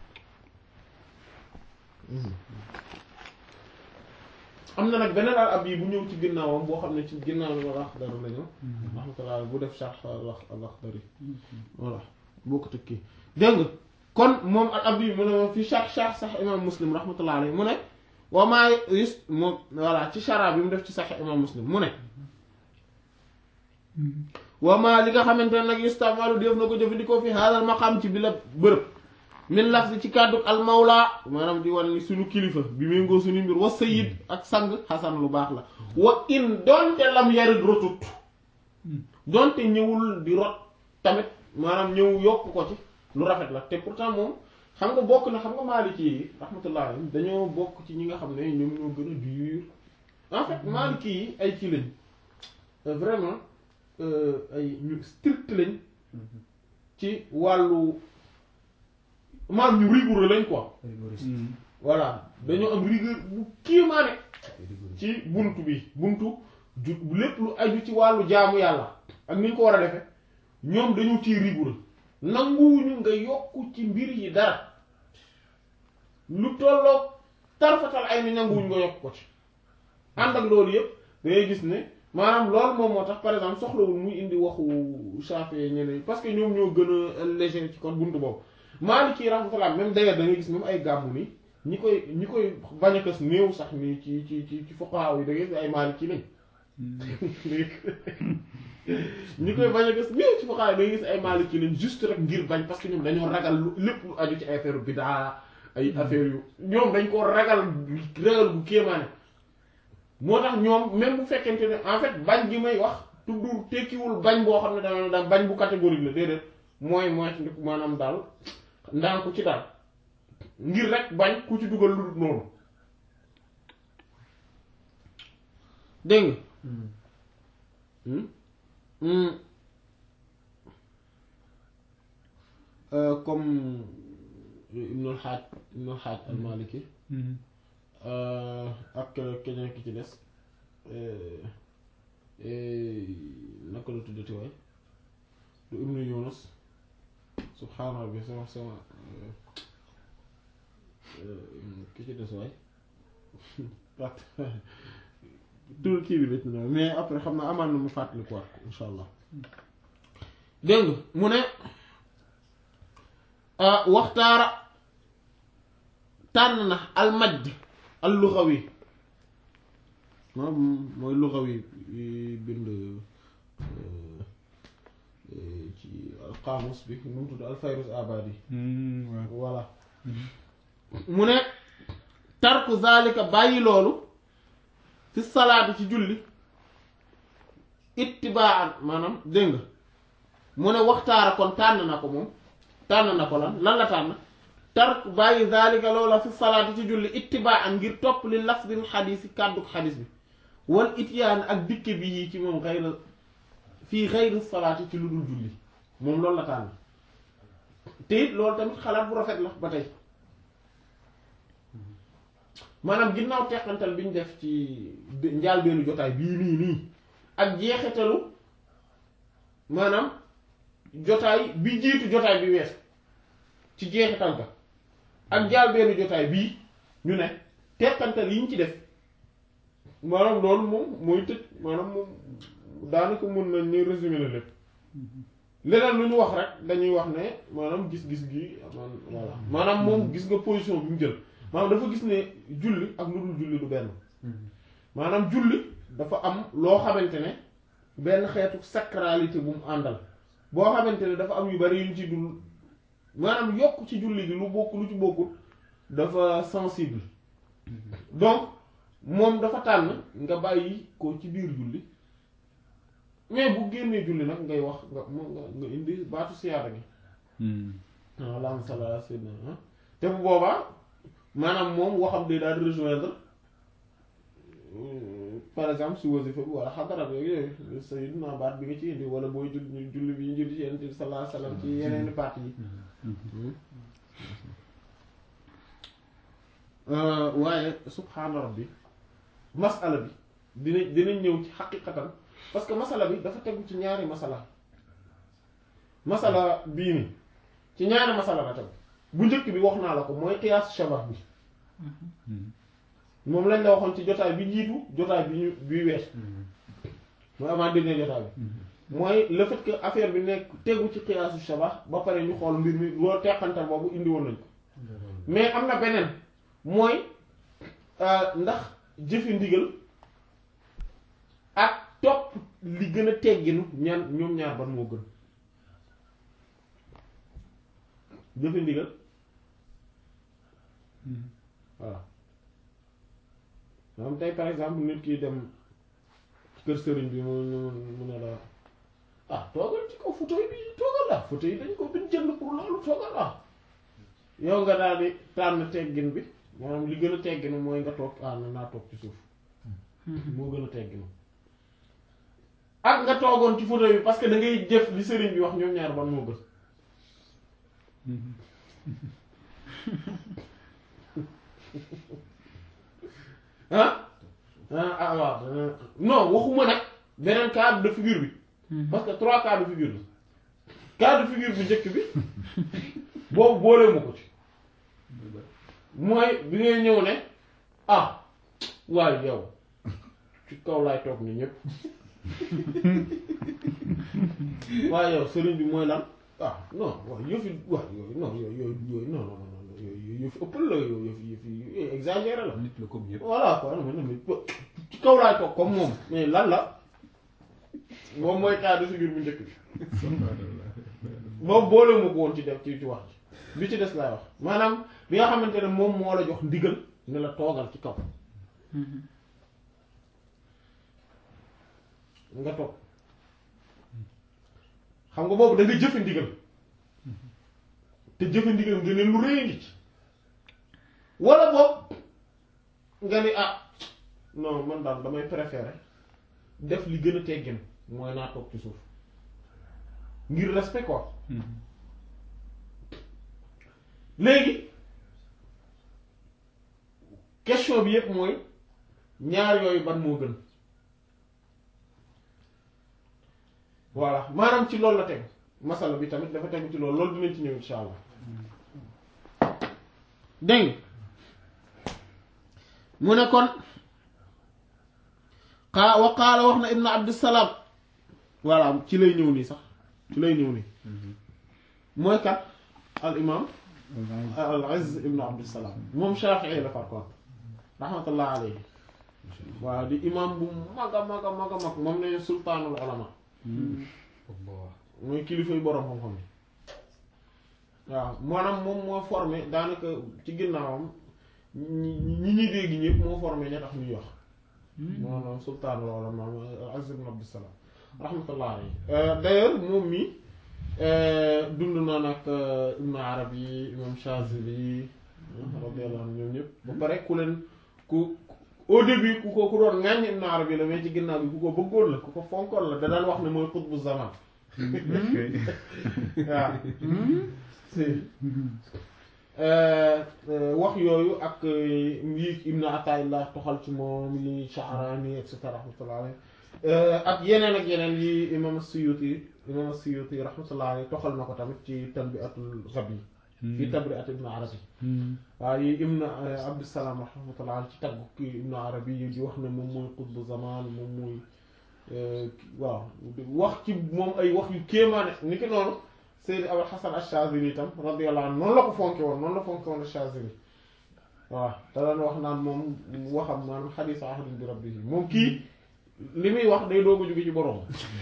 am na nag beneen al ab yi bu ñëw ci ginnaawam boo xam ne ci ginnaaw li ma Axdar la ñëw rahmatullah bu def sharh al Axdari voilà boo ko tëkkee dégg nga kon moom al ab yi mu ne moom fi sharh sharh sax imam Muslim rahmatullah alayhi mu ne wa maa yus moom voilà ci shara bi mu def ci sax imam Muslim mu ne wama li nga xamante ne nag yustamalu def na ko jëfandikoo fi haadal maqam ci bi la bërëb min lafzi ci kàddu al mawla maanaam di wan ni suñu kilifa bi méngoo suñu mbir wa sayid ak sang xasan lu baax la wa in donte lam yarid rotut donte ñëwul di rot tamit maanaam ñëw yokk ko ci lu rafet la te pourtant moom xam nga bokk na xam nga maaliki yi rahmatullah alayhim dañoo bokk ci ñi nga xam ne ñoom ñoo gën a dur en fait maaliki yi ay kii lañ vraiment ay ñu strict lañ ci wàllu maam ñu rigoureux lañ quoi voilà dañoo am rigueur bu kiimaane ci buntu bi buntu ju lépp lu aju ci wàllu jaamu yàlla ak ni ñu ko war a defe ñoom dañu ciy rigoureux nanguwuñu nga yokk ci mbir yi dara lu tolloog tarfatal ay ni nanguwuñu nga yokk ko ci ànd ak loolu yëpp dangay gis ne maanaam loolu moom moo tax par exemple soxlawul muy indi waxu Shafi'i ñeneen parce que ñoom ñoo gën a léger ci kon buntu boobu Maliki rahmatullah même d'ailleurs da ngay gis même ay gàmmu ni ñi koy ñi koy bañ a kës néew sax ni ci ci ci ci fuqaha yi da ngay gis ay Maliki lañ ñi koy bañ a gis néew ci fuqaha yi da ngay gis ay Maliki lañ juste rek ngir bañ parce que ñoom dañoo ragal lu lépp lu aju ci ay affaire bidaa ay affaire yu ñoom dañ ko ragal ragal bu kéemaane moo tax ñoom même bu fekkente ne en fait bañ gi may wax tuddu tekkiwul bañ boo xam ne dana da bañ bu catégorique la déedéet mooy mooy maanaam daal ndànku ci daal ngir rek bañ ku ci dugal lu dul noonu dégg nga comme Ibnul Xaaj Ibnul Xaaj al-Maliki ak keneen ki ci des naka la tuddati waay du Ibnu Yunus subhaana rabbi sama sama ki ci des waay tur kii bi dëcc na mais après xam naa amaan na mu fàttali ko waat insha allah dégg nga mu ne waxtaara tànn na almajd al luxawi moom mooy luxawi bind ci alqaamus bi nu mu tudd alfayrus abadi voilà mu ne tarku zalika bàyyi loolu fi salaati ci julli ittibaan maanaam dégg nga mu ne waxtaara kon tànn na ko moom tànn na ko lan lan la tànn tark bàyyi zalika loola fi salaati ci julli ittibaan ngir topp li lafdil xadiis yi kàdduk xadiis bi wal ityaan ak dikke bi yii ci moom xayra fii xayri salaati ci lu dul julli moom loolu la tànn te it loolu tamit xalaat bu rafet la ba tey maanaam ginnaaw teqantal bi ñu def ci njaal beenu jotaay bii nii nii ak jeexitalu maanaam jotaay bi jiitu jotaay bi wees ci jeexital ga ak njaal beenu jotaay bii ñu ne teqantal yi ñu ci def maanaam loolu moom mooy tëj maanaam moom daanaka mën nañ ni résumé na lépp leneen lu ñu wax rek dañuy wax ne maanaam gis-gis gi man voilà maanaam moom gis nga position bi mu jël maanaam dafa gis ne julli ak lu dul julli du benn maanaam julli dafa am loo xamante ne benn xeetu sacralité bu mu àndal boo xamante ne dafa am yu bari yuñ ci dul maanaam yokk ci julli gi lu bokk lu ci bokkul dafa sensible donc moom dafa tànn nga bàyyi ko ci biir julli mais bu génnee julli nag ngay wax nga nga nga indi baatu siyaada gi allahumma salli ala sayyidina te bu boobaa maanaam moom waxam day daal di rejoindre par exemple si wasifa bi wala xadara bi yooyu sayyidina baat bi nga ci indi wala booy julli julli bi ñu julli ci yonent bi sallallahu alayhi wasallam ci yeneeni parti yi waaye subhaana rabbi masala bi dina dinañ ñëw ci xaqiqatan parce que masala bi dafa tegu ci ñaari masala masala bii ni ci ñaari masala la tegu bu njëkk bi wax naa la ko mooy qiyaas shabah bi moom lañ la waxoon ci jotaay bi jiitu jotaay bi ñu bi wees mooy avant dernier jotaay bi mooy le fait que affaire bi nekk tegu ci qiyaasu shabah ba pare ñu xool mbir mi loolu teqantal boobu indi woon nañ ko mais am na beneen mooy ndax jëfe ndigal ak topp li gën a tegginu ñaan ñoom ñaar ban moo gën jëfe ndigal voilà maanaam tey par exemple nit ki dem kër sëriñ bi mu mu ne la ah toogal ci kaw fauteuil bi toogal la fauteuil yi dañ ko biñ jënd pour loolu toogal la yow nga daal di tànn teggin bi maanaam li gën a tegginu mooy nga toog ah na naa toog ci suuf moo gën a tegginu ak nga toogoon ci fauteuil bi parce que da ngay jëf li sëriñ bi wax ñoom ñaar ban moo gën ah ah waaw non waxuma nag beneen cas de figure bi parce que trois cas de figure la cas de figure bu njëkk bi boobu boolee ma ko ci mooy bi ngay ñëw ne ah waaye yow ci kaw laay toog ni ñépp waaye yow sëriñ bi mooy lan ah non waaw yëfi waaw yooyu non yooyu yooyu yooyu non non non yooyu yëfi ëppal la yooyu yëfi yëfi yooyu exagéré la nit la comme yëpp. voilà quoi non non ci kaw laay toog comme moom mais lan la moom mooy cas de figure bu njëkk bi boobu boole ma ko woon ci def ci ci wax ji bi ci des laay wax maanaam bi nga xamante ne moom moo la jox ndigal ne la toogal ci kaw nga toog xam nga boobu da nga jëfe ndigal te jëfe ndigal nga ne lu rëy ngi ci wala boobu nga ni ah non man daal damay préférer def li gën a teggin mooy naa toog ci suuf ngir respect quoi léegi question bi yépp mooy ñaar yooyu ban moo gën voilà maanaam ci loolu la tegu masala bi tamit dafa tegu ci loolu loolu dinañ ci ñëw insha allah dégg mu ne kon xaa wa qaala wax na ibn abdissalaam voilà ci lay ñëw nii sax ci lay ñëw nii mooy kat al imam al aziz ibn abdissalaam moom shafii la par contre rahmatullah alayhi waaw di imam bu mag a mag a mag a mag moom ne sultaanul ulama mooy kilifay boroom xam-xam yi waaw maanaam moom moo formé daanaka ci ginnaawam ñi ñi ñuy dégg ñëpp moo formé ña tax ñuy wax maanaam sultaanul ulama Aziz ibn Abdissalaam rahmatullah alayhi d'ailleurs moom mi dund na nag Ibn Arabi imam Shazili radiyallahu anhu ñoom ñëpp ba pare ku leen ku au début ku ko ku doon ŋàññ Ibn Arabi la mais ci ginnaaw bi ku ko bëggoon la ku ko fonkoon la da daan wax ne mooy xutbu zaman waaw si wax yooyu ak yi Ibn Ataillah toxal ci moom yi Sha'rani et cetera rahmatullah alayhi ak yeneen ak yeneen yi imam Suyuti imam Suyuti rahmatullah alayhi toxal na ko tamit ci Tanbi'atul Ghabi fi Tabri'at Ibn Arabi waaw yi Ibn Abdissalaam rahmatullah ci tagg ki Ibn Arabi yi di wax ne moom mooy qutbu zaman moom mooy waaw wax ci moom ay wax yu kéemaane ni ki noonu Seydi Abul Hasan Ash-Shazili itam radiyallahu anhu noonu la ko fonke woon noonu la fonke woon Ash-Shazili waaw da daan wax naan moom waxam maanaam xadiis ahdin bi rabbihi moom kii li muy wax day doog a jóge ci borom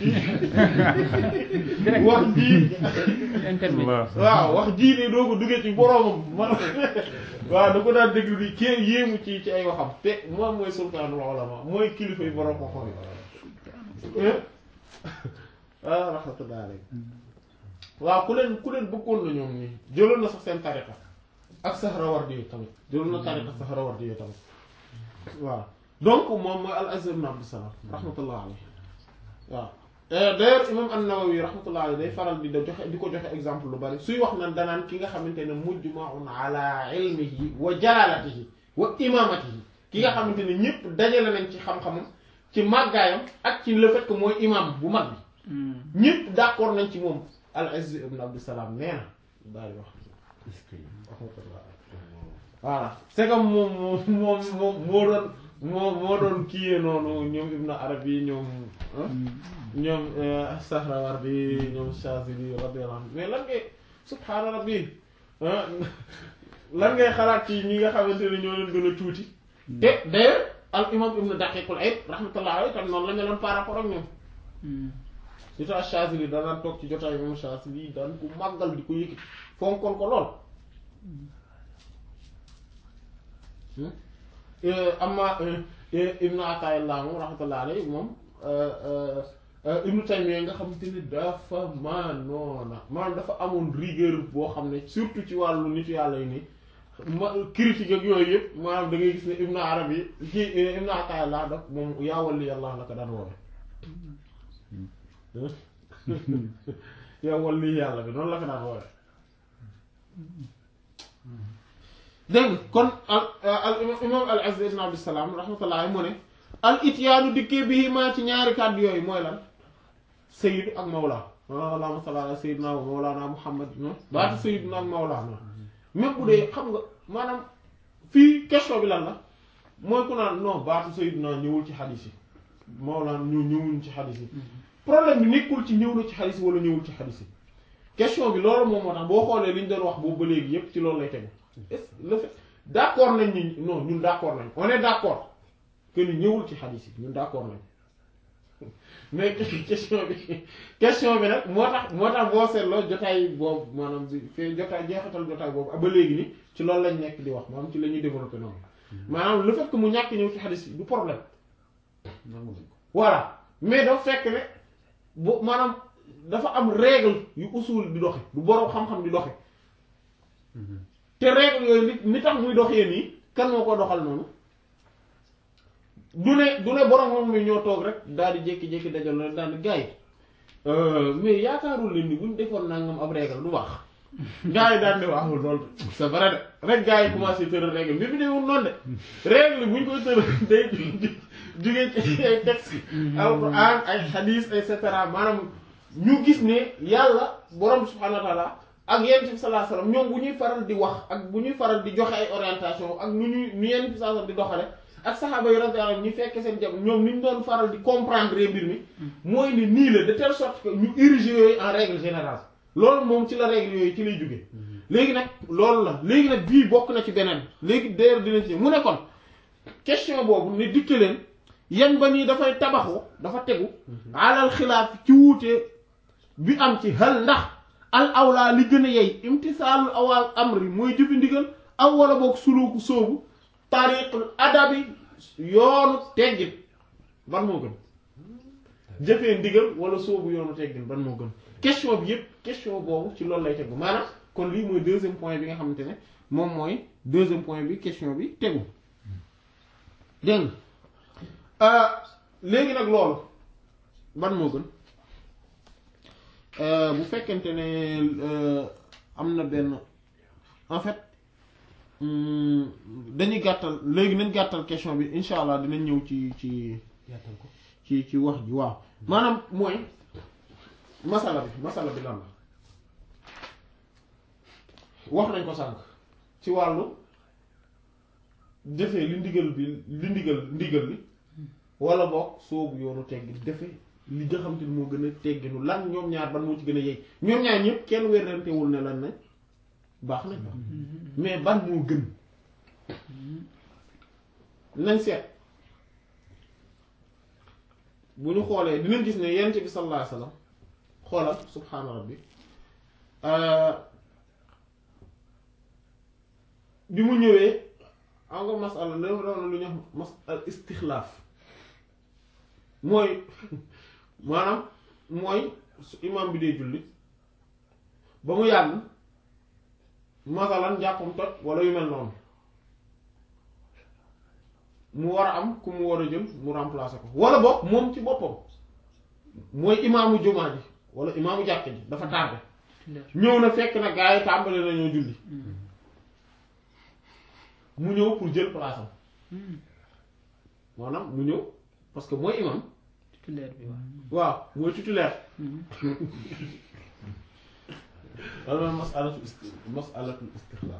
wax ji waaw wax ji day doog a jóge ci boromam man waaw da ko daan déglu di kee yéemu ci ci ay waxam te moom mooy sultaanul ulama mooy kilifa yi borom ko xam ah rahmatullah alayhi waaw ku leen ku leen bëggoon na ñoom nii jëloon na sax seen tariqa ak Sahrawardi yi tamit jëloon na tariqa Sahrawardi yi tamit waaw donc moom mooy al Aziz ibn Abdus Salam rahmatullah alayhi waaw d'ailleurs imam an-Nawawi rahmatullah alayhi day faral di da joxe di ko joxe exemple lu bari suy wax nan danaan ki nga xamante ne mujma'un ala ilmihi wa jalalatihi wa imamatihi ki nga xamante ne ñëpp dajale nañ ci xam-xamam ci màggaayam ak ci le fait que mooy imam bu mag bi ñëpp d'accord nañ ci moom al Aziz ibn Abdus Salam nee na daal di wax est-ce que voilà c'est comme moom moom moom moom moo doon moo moo doon kiyee noonu ñoom Ibn Arabi ñoom ah ñoom Sahrawardi ñoom Shazili radiyallahu anhu mais lan ngay subhaana rabbi ah lan ngay xalaat ci ñi nga xamante ne ñoo leen gën a tuuti te d'ailleurs al imam Ibn Daqiqul Eid rahmatullah alayhi tam noonu la meloon par rapport ak ñoom surtout ak Shazili danaan toog ci jotaay moom Shazili daan ko màggal di ko yëkkati fonkoon ko lool amma ibnu Ataillah moom rahmatullah alayhi moom ibnu Taymiyya nga xamante ni dafa maanoona maanaam dafa amoon rigueur boo xam ne surtout ci wàllu nitu yàlla yi nii ma critique ak yooyu yëpp maanaam da ngay gis ne ibnu Arabi ci ibnu Ataillah daf moom yaa wali yàlla la ko daan woowe yaa wali yàlla bi noonu la ko daan woowe dégg nga kon al al imam al Aziz ibn Abdus Salam rahmatullah mu ne al ityaanu dikkee bii maa ci ñaari kàddu yooyu mooy lan sayid ak mawla allahumma salli ala sayyidina wa mawlana muhammad baatu sayyidina ak mawlana même bu dee xam nga maanaam fii question bi lan la mooy ku naan non baatu sayyidina ñëwul ci xadis yi mawlana ñu ñëwul ci xadis yi problème bi nekkul ci ñëw na ci xadis yi wala ñëwul ci xadis yi question bi loolu moom moo tax boo xoolee li ñu doon wax boobu ba léegi yépp ci loolu lay tegu est le fait d'accord nañ ni non ñun d'accord nañ on est d'accord que ni ñëwul ci xadis yi ñun d'accord nañ mais question bi question bi nag moo tax moo tax boo seetloo jotaay boobu maanaam bi fee jotaay jeexatal jotaay boobu ba léegi ni ci loolu lañ nekk di wax maanaam ci la ñuy développer noonu maanaam le fait que mu ñàkk ñëw ci xadis yi du problème nangu nañ ko voilà mais dafa fekk ne bu maanaam dafa am règle yu usul di doxe du boroom xam-xam di doxe te règle yooyu li ni tax muy doxee nii kan moo ko doxal noonu du ne du ne borom moom mi ñoo toog rek daal di jékki-jékki dajal na daal di gars yi mais yaakaarul leen ni buñ defoon nangam ab règle du baax gars yi daal di wax loolu c'est vrai de rek gars yi commencé tëral règle mbir mi demul noonu de règle buñ koy tëral day jugee ci ay texte alquran ay hadith et cetera maanaam ñu gis ne yàlla borom subhanahu wa taala ak yonent bi sallallahu alayhi wasallam ñoom bu ñuy faral di wax ak bu ñuy faral di joxe ay orientation ak nu ñuy nu yonent bi sallallahu alayhi wasallam di doxale ak saxaaba yi radiyallahu anhum ñu fekke seen jam ñoom ni ñu doon faral di comprendre mbir mi mooy ni nii la de telle sorte que ñu ériger yooyu en règle générale loolu moom ci la règle yooyu ci lay jóge léegi nag loolu la léegi nag bii bokk na ci beneen léegi d'ailleurs dinañ ci mu ne kon question boobu ne dikke leen yan ba nii dafay tabaxu dafa tegu alal xilaaf ci wuute bi am ci hal ndax al awlaa li gën a yey imtisaalul awal amri mooy jëfi ndigal aw wala boog suluuku soobu tariqul adabi yoonu teggin ban moo gën jëfee ndigal wala soobu yoonu teggin ban moo gën question bi yépp question boobu ci loolu lay tegu maanaam kon lii mooy deuxième point bi nga xamante ne moom mooy deuxième point bi question bi tegu dégg nga léegi nag loolu ban moo gën bu fekkente ne am na benn en fait dañuy gàttal léegi nañ gàttal question bi incha allah dinañ ñëw ci ci yaatal ko ci ci wax ji waaw maanaam mooy masala bi masala bi lan la wax nañ ko sànq ci wàllu defee li ndigal bi li ndigal ndigal li wala boog soobu yoonu teggin defe li nga xam te ni moo gën a tegginu lan ñoom ñaar ban moo ci gën a yey ñoom ñaar ñëpp kenn wérantewul ne lan nañ baax nañ mais ban moo gën nañ seet bu ñu xoolee dinañ gis ne yonent bi sallallahu alayhi wasallam xoolal subhaana rabbi bi mu ñëwee am nga masala la doon lu ñu wax mas al istixlaaf mooy maanaam mooy su imam bi dee julli ba mu yàgg masalan jàppam toj wala yu mel noonu mu war a am ku mu war a jël mu remplacer ko wala boog moom ci boppam mooy imaamu jumaa ji wala imaamu jàkk ji dafa tardé ñëw na fekk na gaa yi tàmbali nañoo julli mu ñëw pour jël place am maanaam mu ñëw parce que mooy imam titulaire bi waaw. waaw mooy titulaire loolu mooy masalatu isti masalatul istixlaaf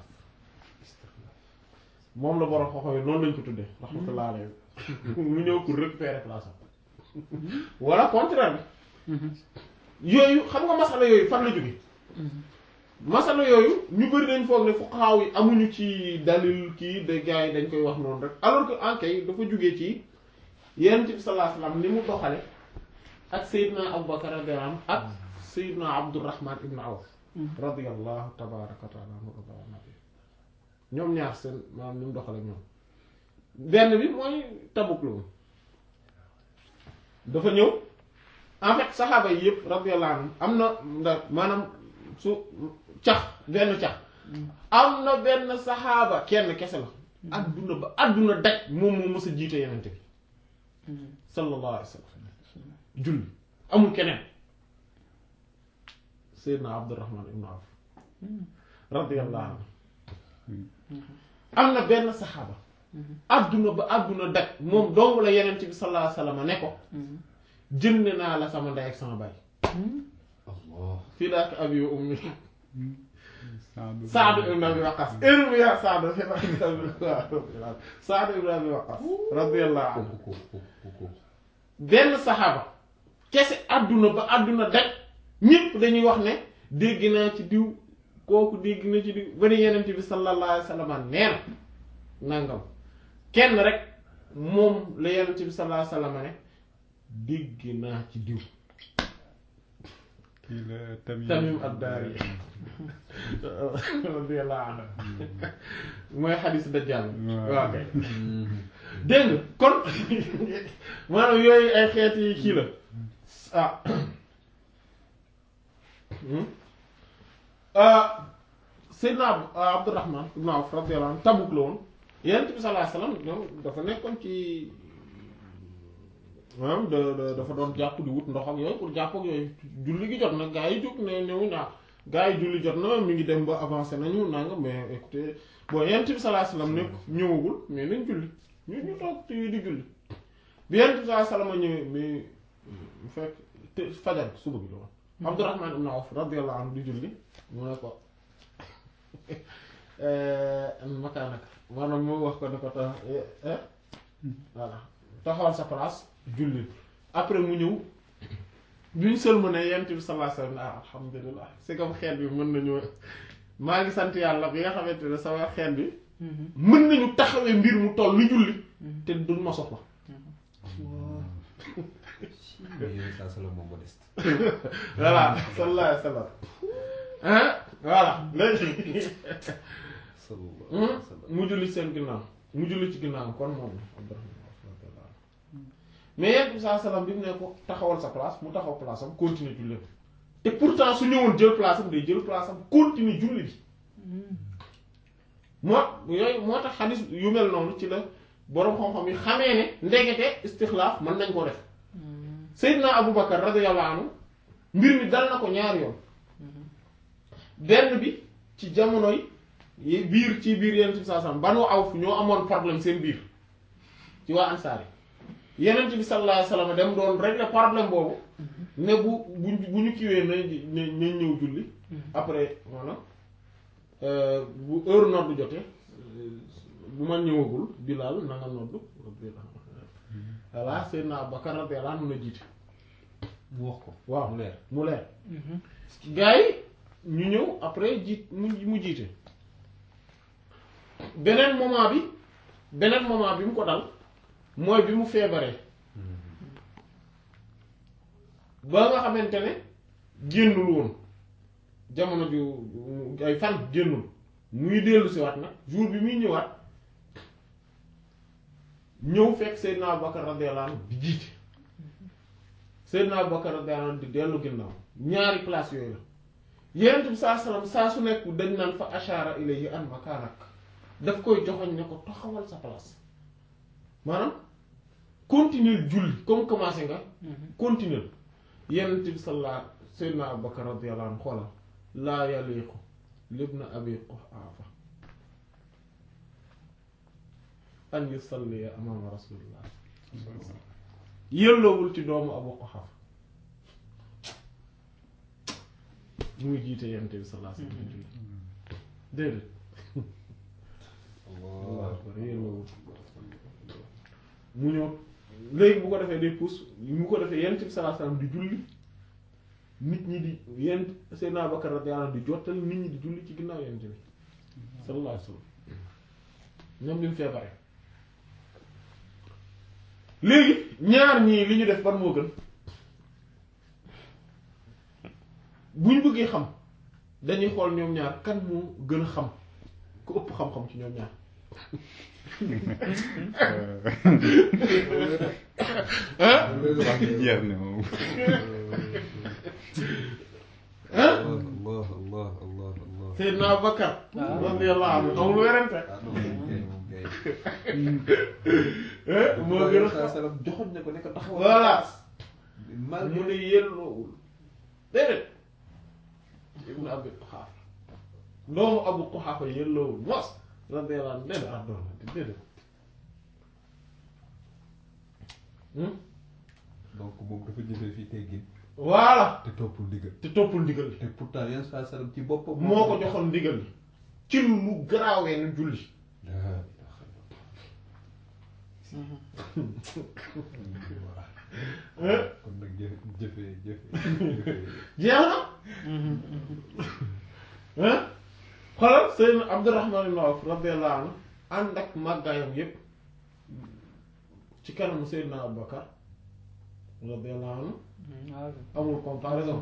moom la borom xoxo yi noonu lañ ko tuddee rahmatullah alayhi mu ñëw pour récupérer place am wala contraire bi yooyu xam nga masala yooyu fan la jóge masala yooyu ñu bëri dañ foog ne fuqahaa yi amuñu ci dalil kii de gars yi dañ koy wax noonu rek alors que en kay dafa jógee ci yonent bi sallallahu alayhi wasallam ni mu doxale ak Seydina Abubakar radiyallahu anhu ak Seydina Abdurrahman ibn Awf radiyallahu tabaraka wa taala anhu wa nabi ñoom ñaar seen maanaam ni mu doxale ñoom benn bi mooy Tabuk la woon dafa ñëw en fait saxaaba yi yëpp radiyallahu anhum am na ndax maanaam su cax benn cax am na benn saxaaba kenn kese la adduna ba adduna daj moom moo mës a jiite yenente bi sallallahu alayhi wa sallam julli amul keneen Seydina Abdurrahman ibn Awf radiyallahu anhu am na benn saxaaba adduna ba adduna daj moom dong la yenente bi sallallahu alayhi wa sallam ne ko jënd naa la sama ndey ak sama baay Allah fii daak abi wa ummi Saadu Saad ibn Abi Waqqas irmi ya Saad Saad ibn Abi Waqqas radiyallahu anhu kooku kooku kooku benn saxaaba kese àdduna ba àdduna daj ñépp dañuy wax ne dégg naa ci diw kooku dégg na ci diw ba ni yenent bi sallallahu alayhi wa sallam nee na nangam kenn rek moom la yenent bi sallallahu alayhi wa sallam ne dégg naa ci diw kii la Tamim Tamim ad-Dari radiyallahu anhu mooy xadis dajjal waaw kay dégg nga kon maanaam yooyu ay xeeti kii la ah ah Seydina Ab- Abdurrahman ibn Awf radiyallahu anhu Tabuk la woon Yonent bi sallallahu alayhi wasallam ñoom dafa nekkoon ci maanaam da da dafa doon jàpp di wut ndox ak yooyu pour jàpp ak yooyu julli gi jot na gaa yi jóg ne ñëw naa gaa yi julli jot na mi ngi dem ba avancé nañu nanga mais écoutez bon Yonent bi sallallahu alayhi wasallam nekk ñëwagul mais nañ julli ñu ñu toog ci di julli bi Yonent bi sallallahu alayhi wasallam ñëwee mais mu fekk te fajar suba gi la woon Abdurrahman ibn Awf radiyallahu anhu di julli mu ne ko makaanaka maanaam moo wax ko ne ko tax voilà taxawal sa place julli après mu ñëw bi ñu sëlma ne yent bi sallallahu alayhi wasallam ah alhamdulilah c'est comme xeet bi mën nañu maa ngi sant yàlla bi nga xamante ne sama xeet bi mën nañu taxawee mbir mu toll ni julli te duñ ma soxla mais yow saa sala moom modeste voilà sallallahu alayhi wasallam hein voilà léegi sallallahu alayhi wa sallam mu julli seen ginnaaw mu julli ci ginnaaw kon moom Abdurrahman radiyallahu anhu mais yent bi sallallahu alayhi wasallam bi mu ne ko taxawal sa place mu taxaw place am continuer julli te pourtant su ñëwoon jël place am day jël place am continuer julli bi moo yooyu moo tax xadis yu mel noonu ci la boroom xam-xam yi xamee ne ndegete istixlaaf mën nañ ko def Seydina Aboubacar radiyallahu anhu mbir mi dal na ko ñaari yoon benn bi ci jamonoy yi biir ci biir yenent bi sallallahu alayhi wasallam Banu Awf ñoo amoon problème seen biir ci waa Ansaar yi yenent bi sallallahu alayhi wasallam dem doon régler problème boobu ne bu bu bu ñu kiwee na na nañ ñëw julli après maanaam bu heure noddu jotee bu ma ñëwagul Bilaal na nga noddu voilà Seydina Abubakar radiyallahu anhu na jiite mu wax ko waaw mu leer mu leer gars yi ñu ñëw après jiit mu mu jiite beneen moment bi beneen moment bi mu ko dal mooy bi mu feebaree ba nga xamante ne génnul woon jamono ju ay fan génnul muy dellu si waat nag jour bi muy ñëwaat ñëw fekk Seydina Abubakar radiyallahu anhu di jiite Seydina Abubakar radiyallahu anhu di dellu ginnaaw ñaari place yooyu la Yonent bi saa salaam saa su nekk dañ naan fa ashara ilayhi an makaanak daf koy joxoñ ne ko taxawal sa place maanaam continuer julli comme commencé nga continuer Yonent bi sallallahu Seydina Abubakar radiyallahu anhu xoolal laa yaliqu libna abi quhaafa an yusalliya amaama rasulillah yëlloowul ci doomu abu quhaafa muy jiite Yonent bi sallallahu alayhi wasallam julli déedéet Allah yëlloowul mu ñëw léegi bu ko defee day puus mu ko defee Yonent bi sallallahu alayhi wasallam di julli nit ñi di yent Seydina Abubakar radiyallahu anhu di jottali nit ñi di julli ci ginnaaw Yonent bi sallallahu alayhi wasallam ñoom ñu feebare léegi ñaar ñii li ñu def ban moo gën buñ bëggee xam dañuy xool ñoom ñaar kan moo gën a xam ku ëpp xam-xam ci ñoom ñaar ah wax ji jeex na moom ah Allah Allah Allah Allah Seydina Abubakar radiyallahu anhu amul werante ah non kay moom kay eh moo gën a xam salam joxoon na ko ne ko taxawal voilà mal mu ne yelloowul déedéet ibnu abi quxaafa doomu abu quxaafa yelloowul mos radiyallahu anhu déedéet ah doon na déedéet Hmm? donc moom dafa jëfee fii teggin voilà te toppul ndigal te toppul ndigal li te pourtant yenn saa salam ci boppam moo ko joxoon ndigal li ci lu garaawee nu julli laa ilaaha illallah. Eh? kon nag jëfe jëfe jëfe jeex na ah xoolal Seydina Abdurrahman ibn Awf radiyallahu anhu ànd ak màggaayam yépp ci kanamu Seydina Abubakar radiyallahu anhu amul comparaison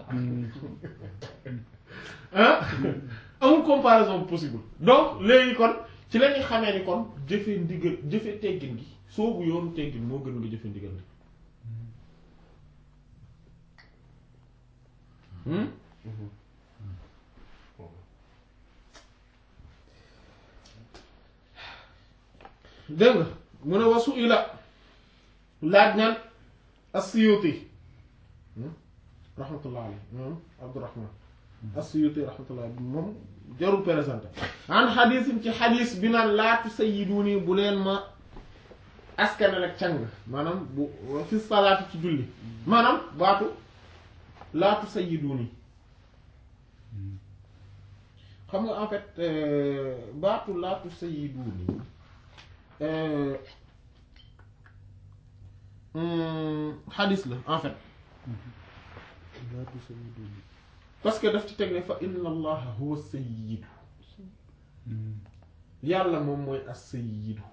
ah amul comparaison possible donc léegi kon ci la ñuy xamee ni kon jëfe ndigal jëfe teggin gi soobu yoonu teggin moo gën nga jëfe ndigal gi hmm dégg nga mu ne wasu ila laaj naan as-Suyuti rahmatullah alayhi moom Abdurrahman as-Suyuti rahmatullah moom jarul présenté an xadiisin ci xadiis bi naan laatu sayyiduni bu leen ma askanal ak càng maanaam bu fi salaatu ci julli maanaam baatu laatu sayyiduni xam nga en fait euh, baatu laatu sayyiduni euh, hum, xadiis la en fait parce que daf ci teg ne fa inna allaha huwa sayyidu yàlla moom mooy as sayyidu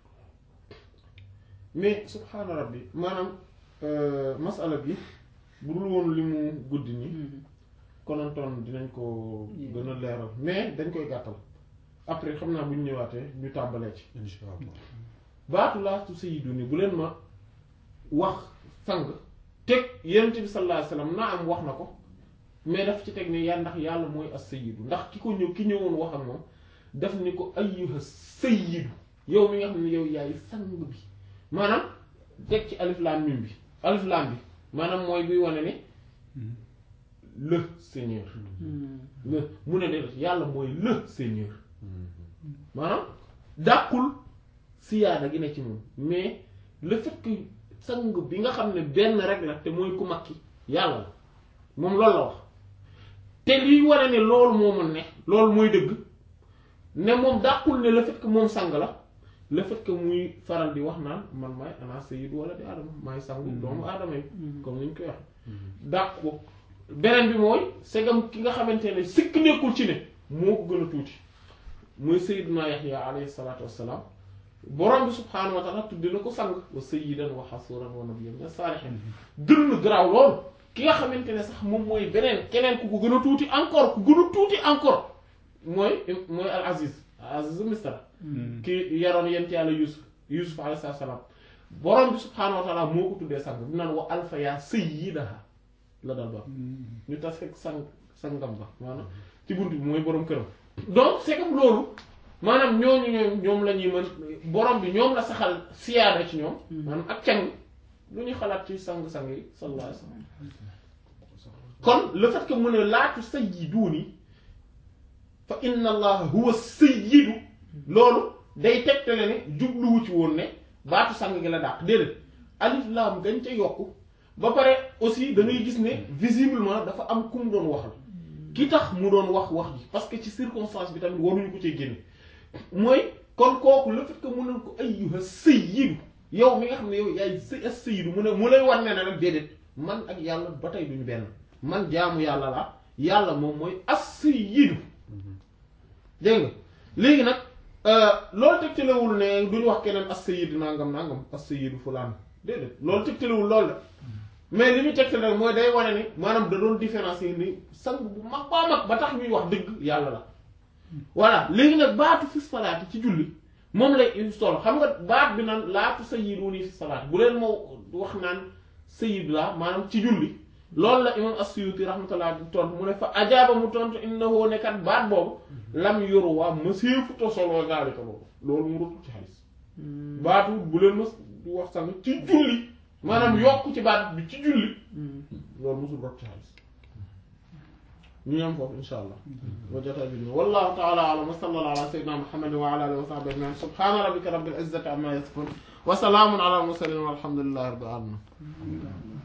mais subhaana rabbi maanaam euh, masala bi bu dul woon li mu guddi ni konontoon dinañ ko gën a leeral mais dañ koy gàttal après xam naa bu ñu ñëwaatee ñu tàmbalee ci insha allah baatu laatu sayyidu ni bu leen ma wax sang teg yonent bi sallallahu alayhi wasallam naa am wax na ko mais daf ci teg ne yaa ndax yàlla mooy as sayyidu ndax ki ko ñëw ki ñëwoon wax ak moom daf ni ko ayyuha sayyidu yow mi nga xam ne yow yaay sang bi maanaam teg ci alif laam mim bi alif laam bi maanaam mooy buy wane ne le seigneur le mu ne de yàlla mooy le seigneur maanaam dàqul siyaada gi ne ci moom mais le fait que sang bi nga xam ne benn rek la te mooy ku mag ki yàlla la moom loolu la wax te liy wane ne loolu moo mën ne loolu mooy dëgg ne moom dàqul ne le fait que moom sang la le fait que muy faral di wax naan man maay ana sayyidu wala di aadama maay sangu doomu aadama yi comme ni ñu koy wax dàq ko beneen bi mooy segam ki nga xamante ne sikk nekkul ci ne moo ko gën a tuuti mooy sayyiduna Yahya alayhi salaatu wassalaam borom bi subhaanahu wa taala tudde na ko sang wa sayyidan wa hasuran wa nabiyyan min saalihin gën na garaaw lool ki nga xamante ne sax moom mooy beneen keneen ku ko gën a tuuti encore ku gën a tuuti encore mooy mooy al aziz al aziz misra ki yaroon yent yàlla yusuf yusuf alayhi salaam borom bi subhaanahu wa taala moo ko tuddee sang bi naan wa alfa yaa sayyidaha la dal ba ñu tas fekk sang sangam ba maanaam ci bunt bi mooy borom këram donc c'est comme loolu maanaam ñooñu ñoom ñoom la ñuy mën borom bi ñoom la saxal siyaada ci ñoom maanaam ak càng lu ñuy xalaat ci sang-sang yi sallallahu alayhi wasallam kon le fait que mu ne laatu sayyiduuni fa inna allaha huwa sayyidu loolu day tegtale ne jubluwu ci woon ne baatu sang gi la dàq déedéet alif laam gañ ca yokku ba pare aussi da ngay gis ne visiblement dafa am ku mu doon waxal ki tax mu doon wax wax ji parce que ci circonstance bi tamit waruñu ko cee génne mooy kon kooku le fait que mu ne ko ayyuha sayyidu yow mi nga xam ne yow yaay sa sayyidu mu ne mu lay war ne ne nag déedéet man ak yàlla ba tey duñu benn man jaamu yàlla la yàlla moom mooy as-sayyidu dégg nga léegi nag loolu tegtalewul ne duñu wax keneen as-sayyidu nangam nangam as-sayyidu fulaan déedéet loolu tegtalewul loolu la mais li muy tegtal rek mooy day wane ni maanaam da doon différencier ni sang bu mag baa mag ba tax ñuy wax dëgg yàlla la voilà léegi nag baatu fi salaati ci julli moom lay solo xam nga baat bi naan laatu sayyiduuni fi salaati bu leen moo wax naan sayyid la maanaam ci julli loolu la imam as-Suyuti rahmatullah di tontu mu ne fa ajaaba mu tontu innahu nekkat baat boobu lam yoru waa mëseefu to solo gaalika boobu loolu mu rotul ci xadis baatu bu leen mës di wax sang ci julli maanaam yokk ci baat bi ci julli loolu musul rot ci xadis ñu yam foofu insha allah wa jotaay bi wallahu ta'ala a'lam wa sallallahu ala sayyidina muhammadin wa ala alihi wa sahbihi ajma'in subhana rabbika rabbil izzati amma yasifun wa salamun ala al mursalin walhamdulillahi rabbil alamin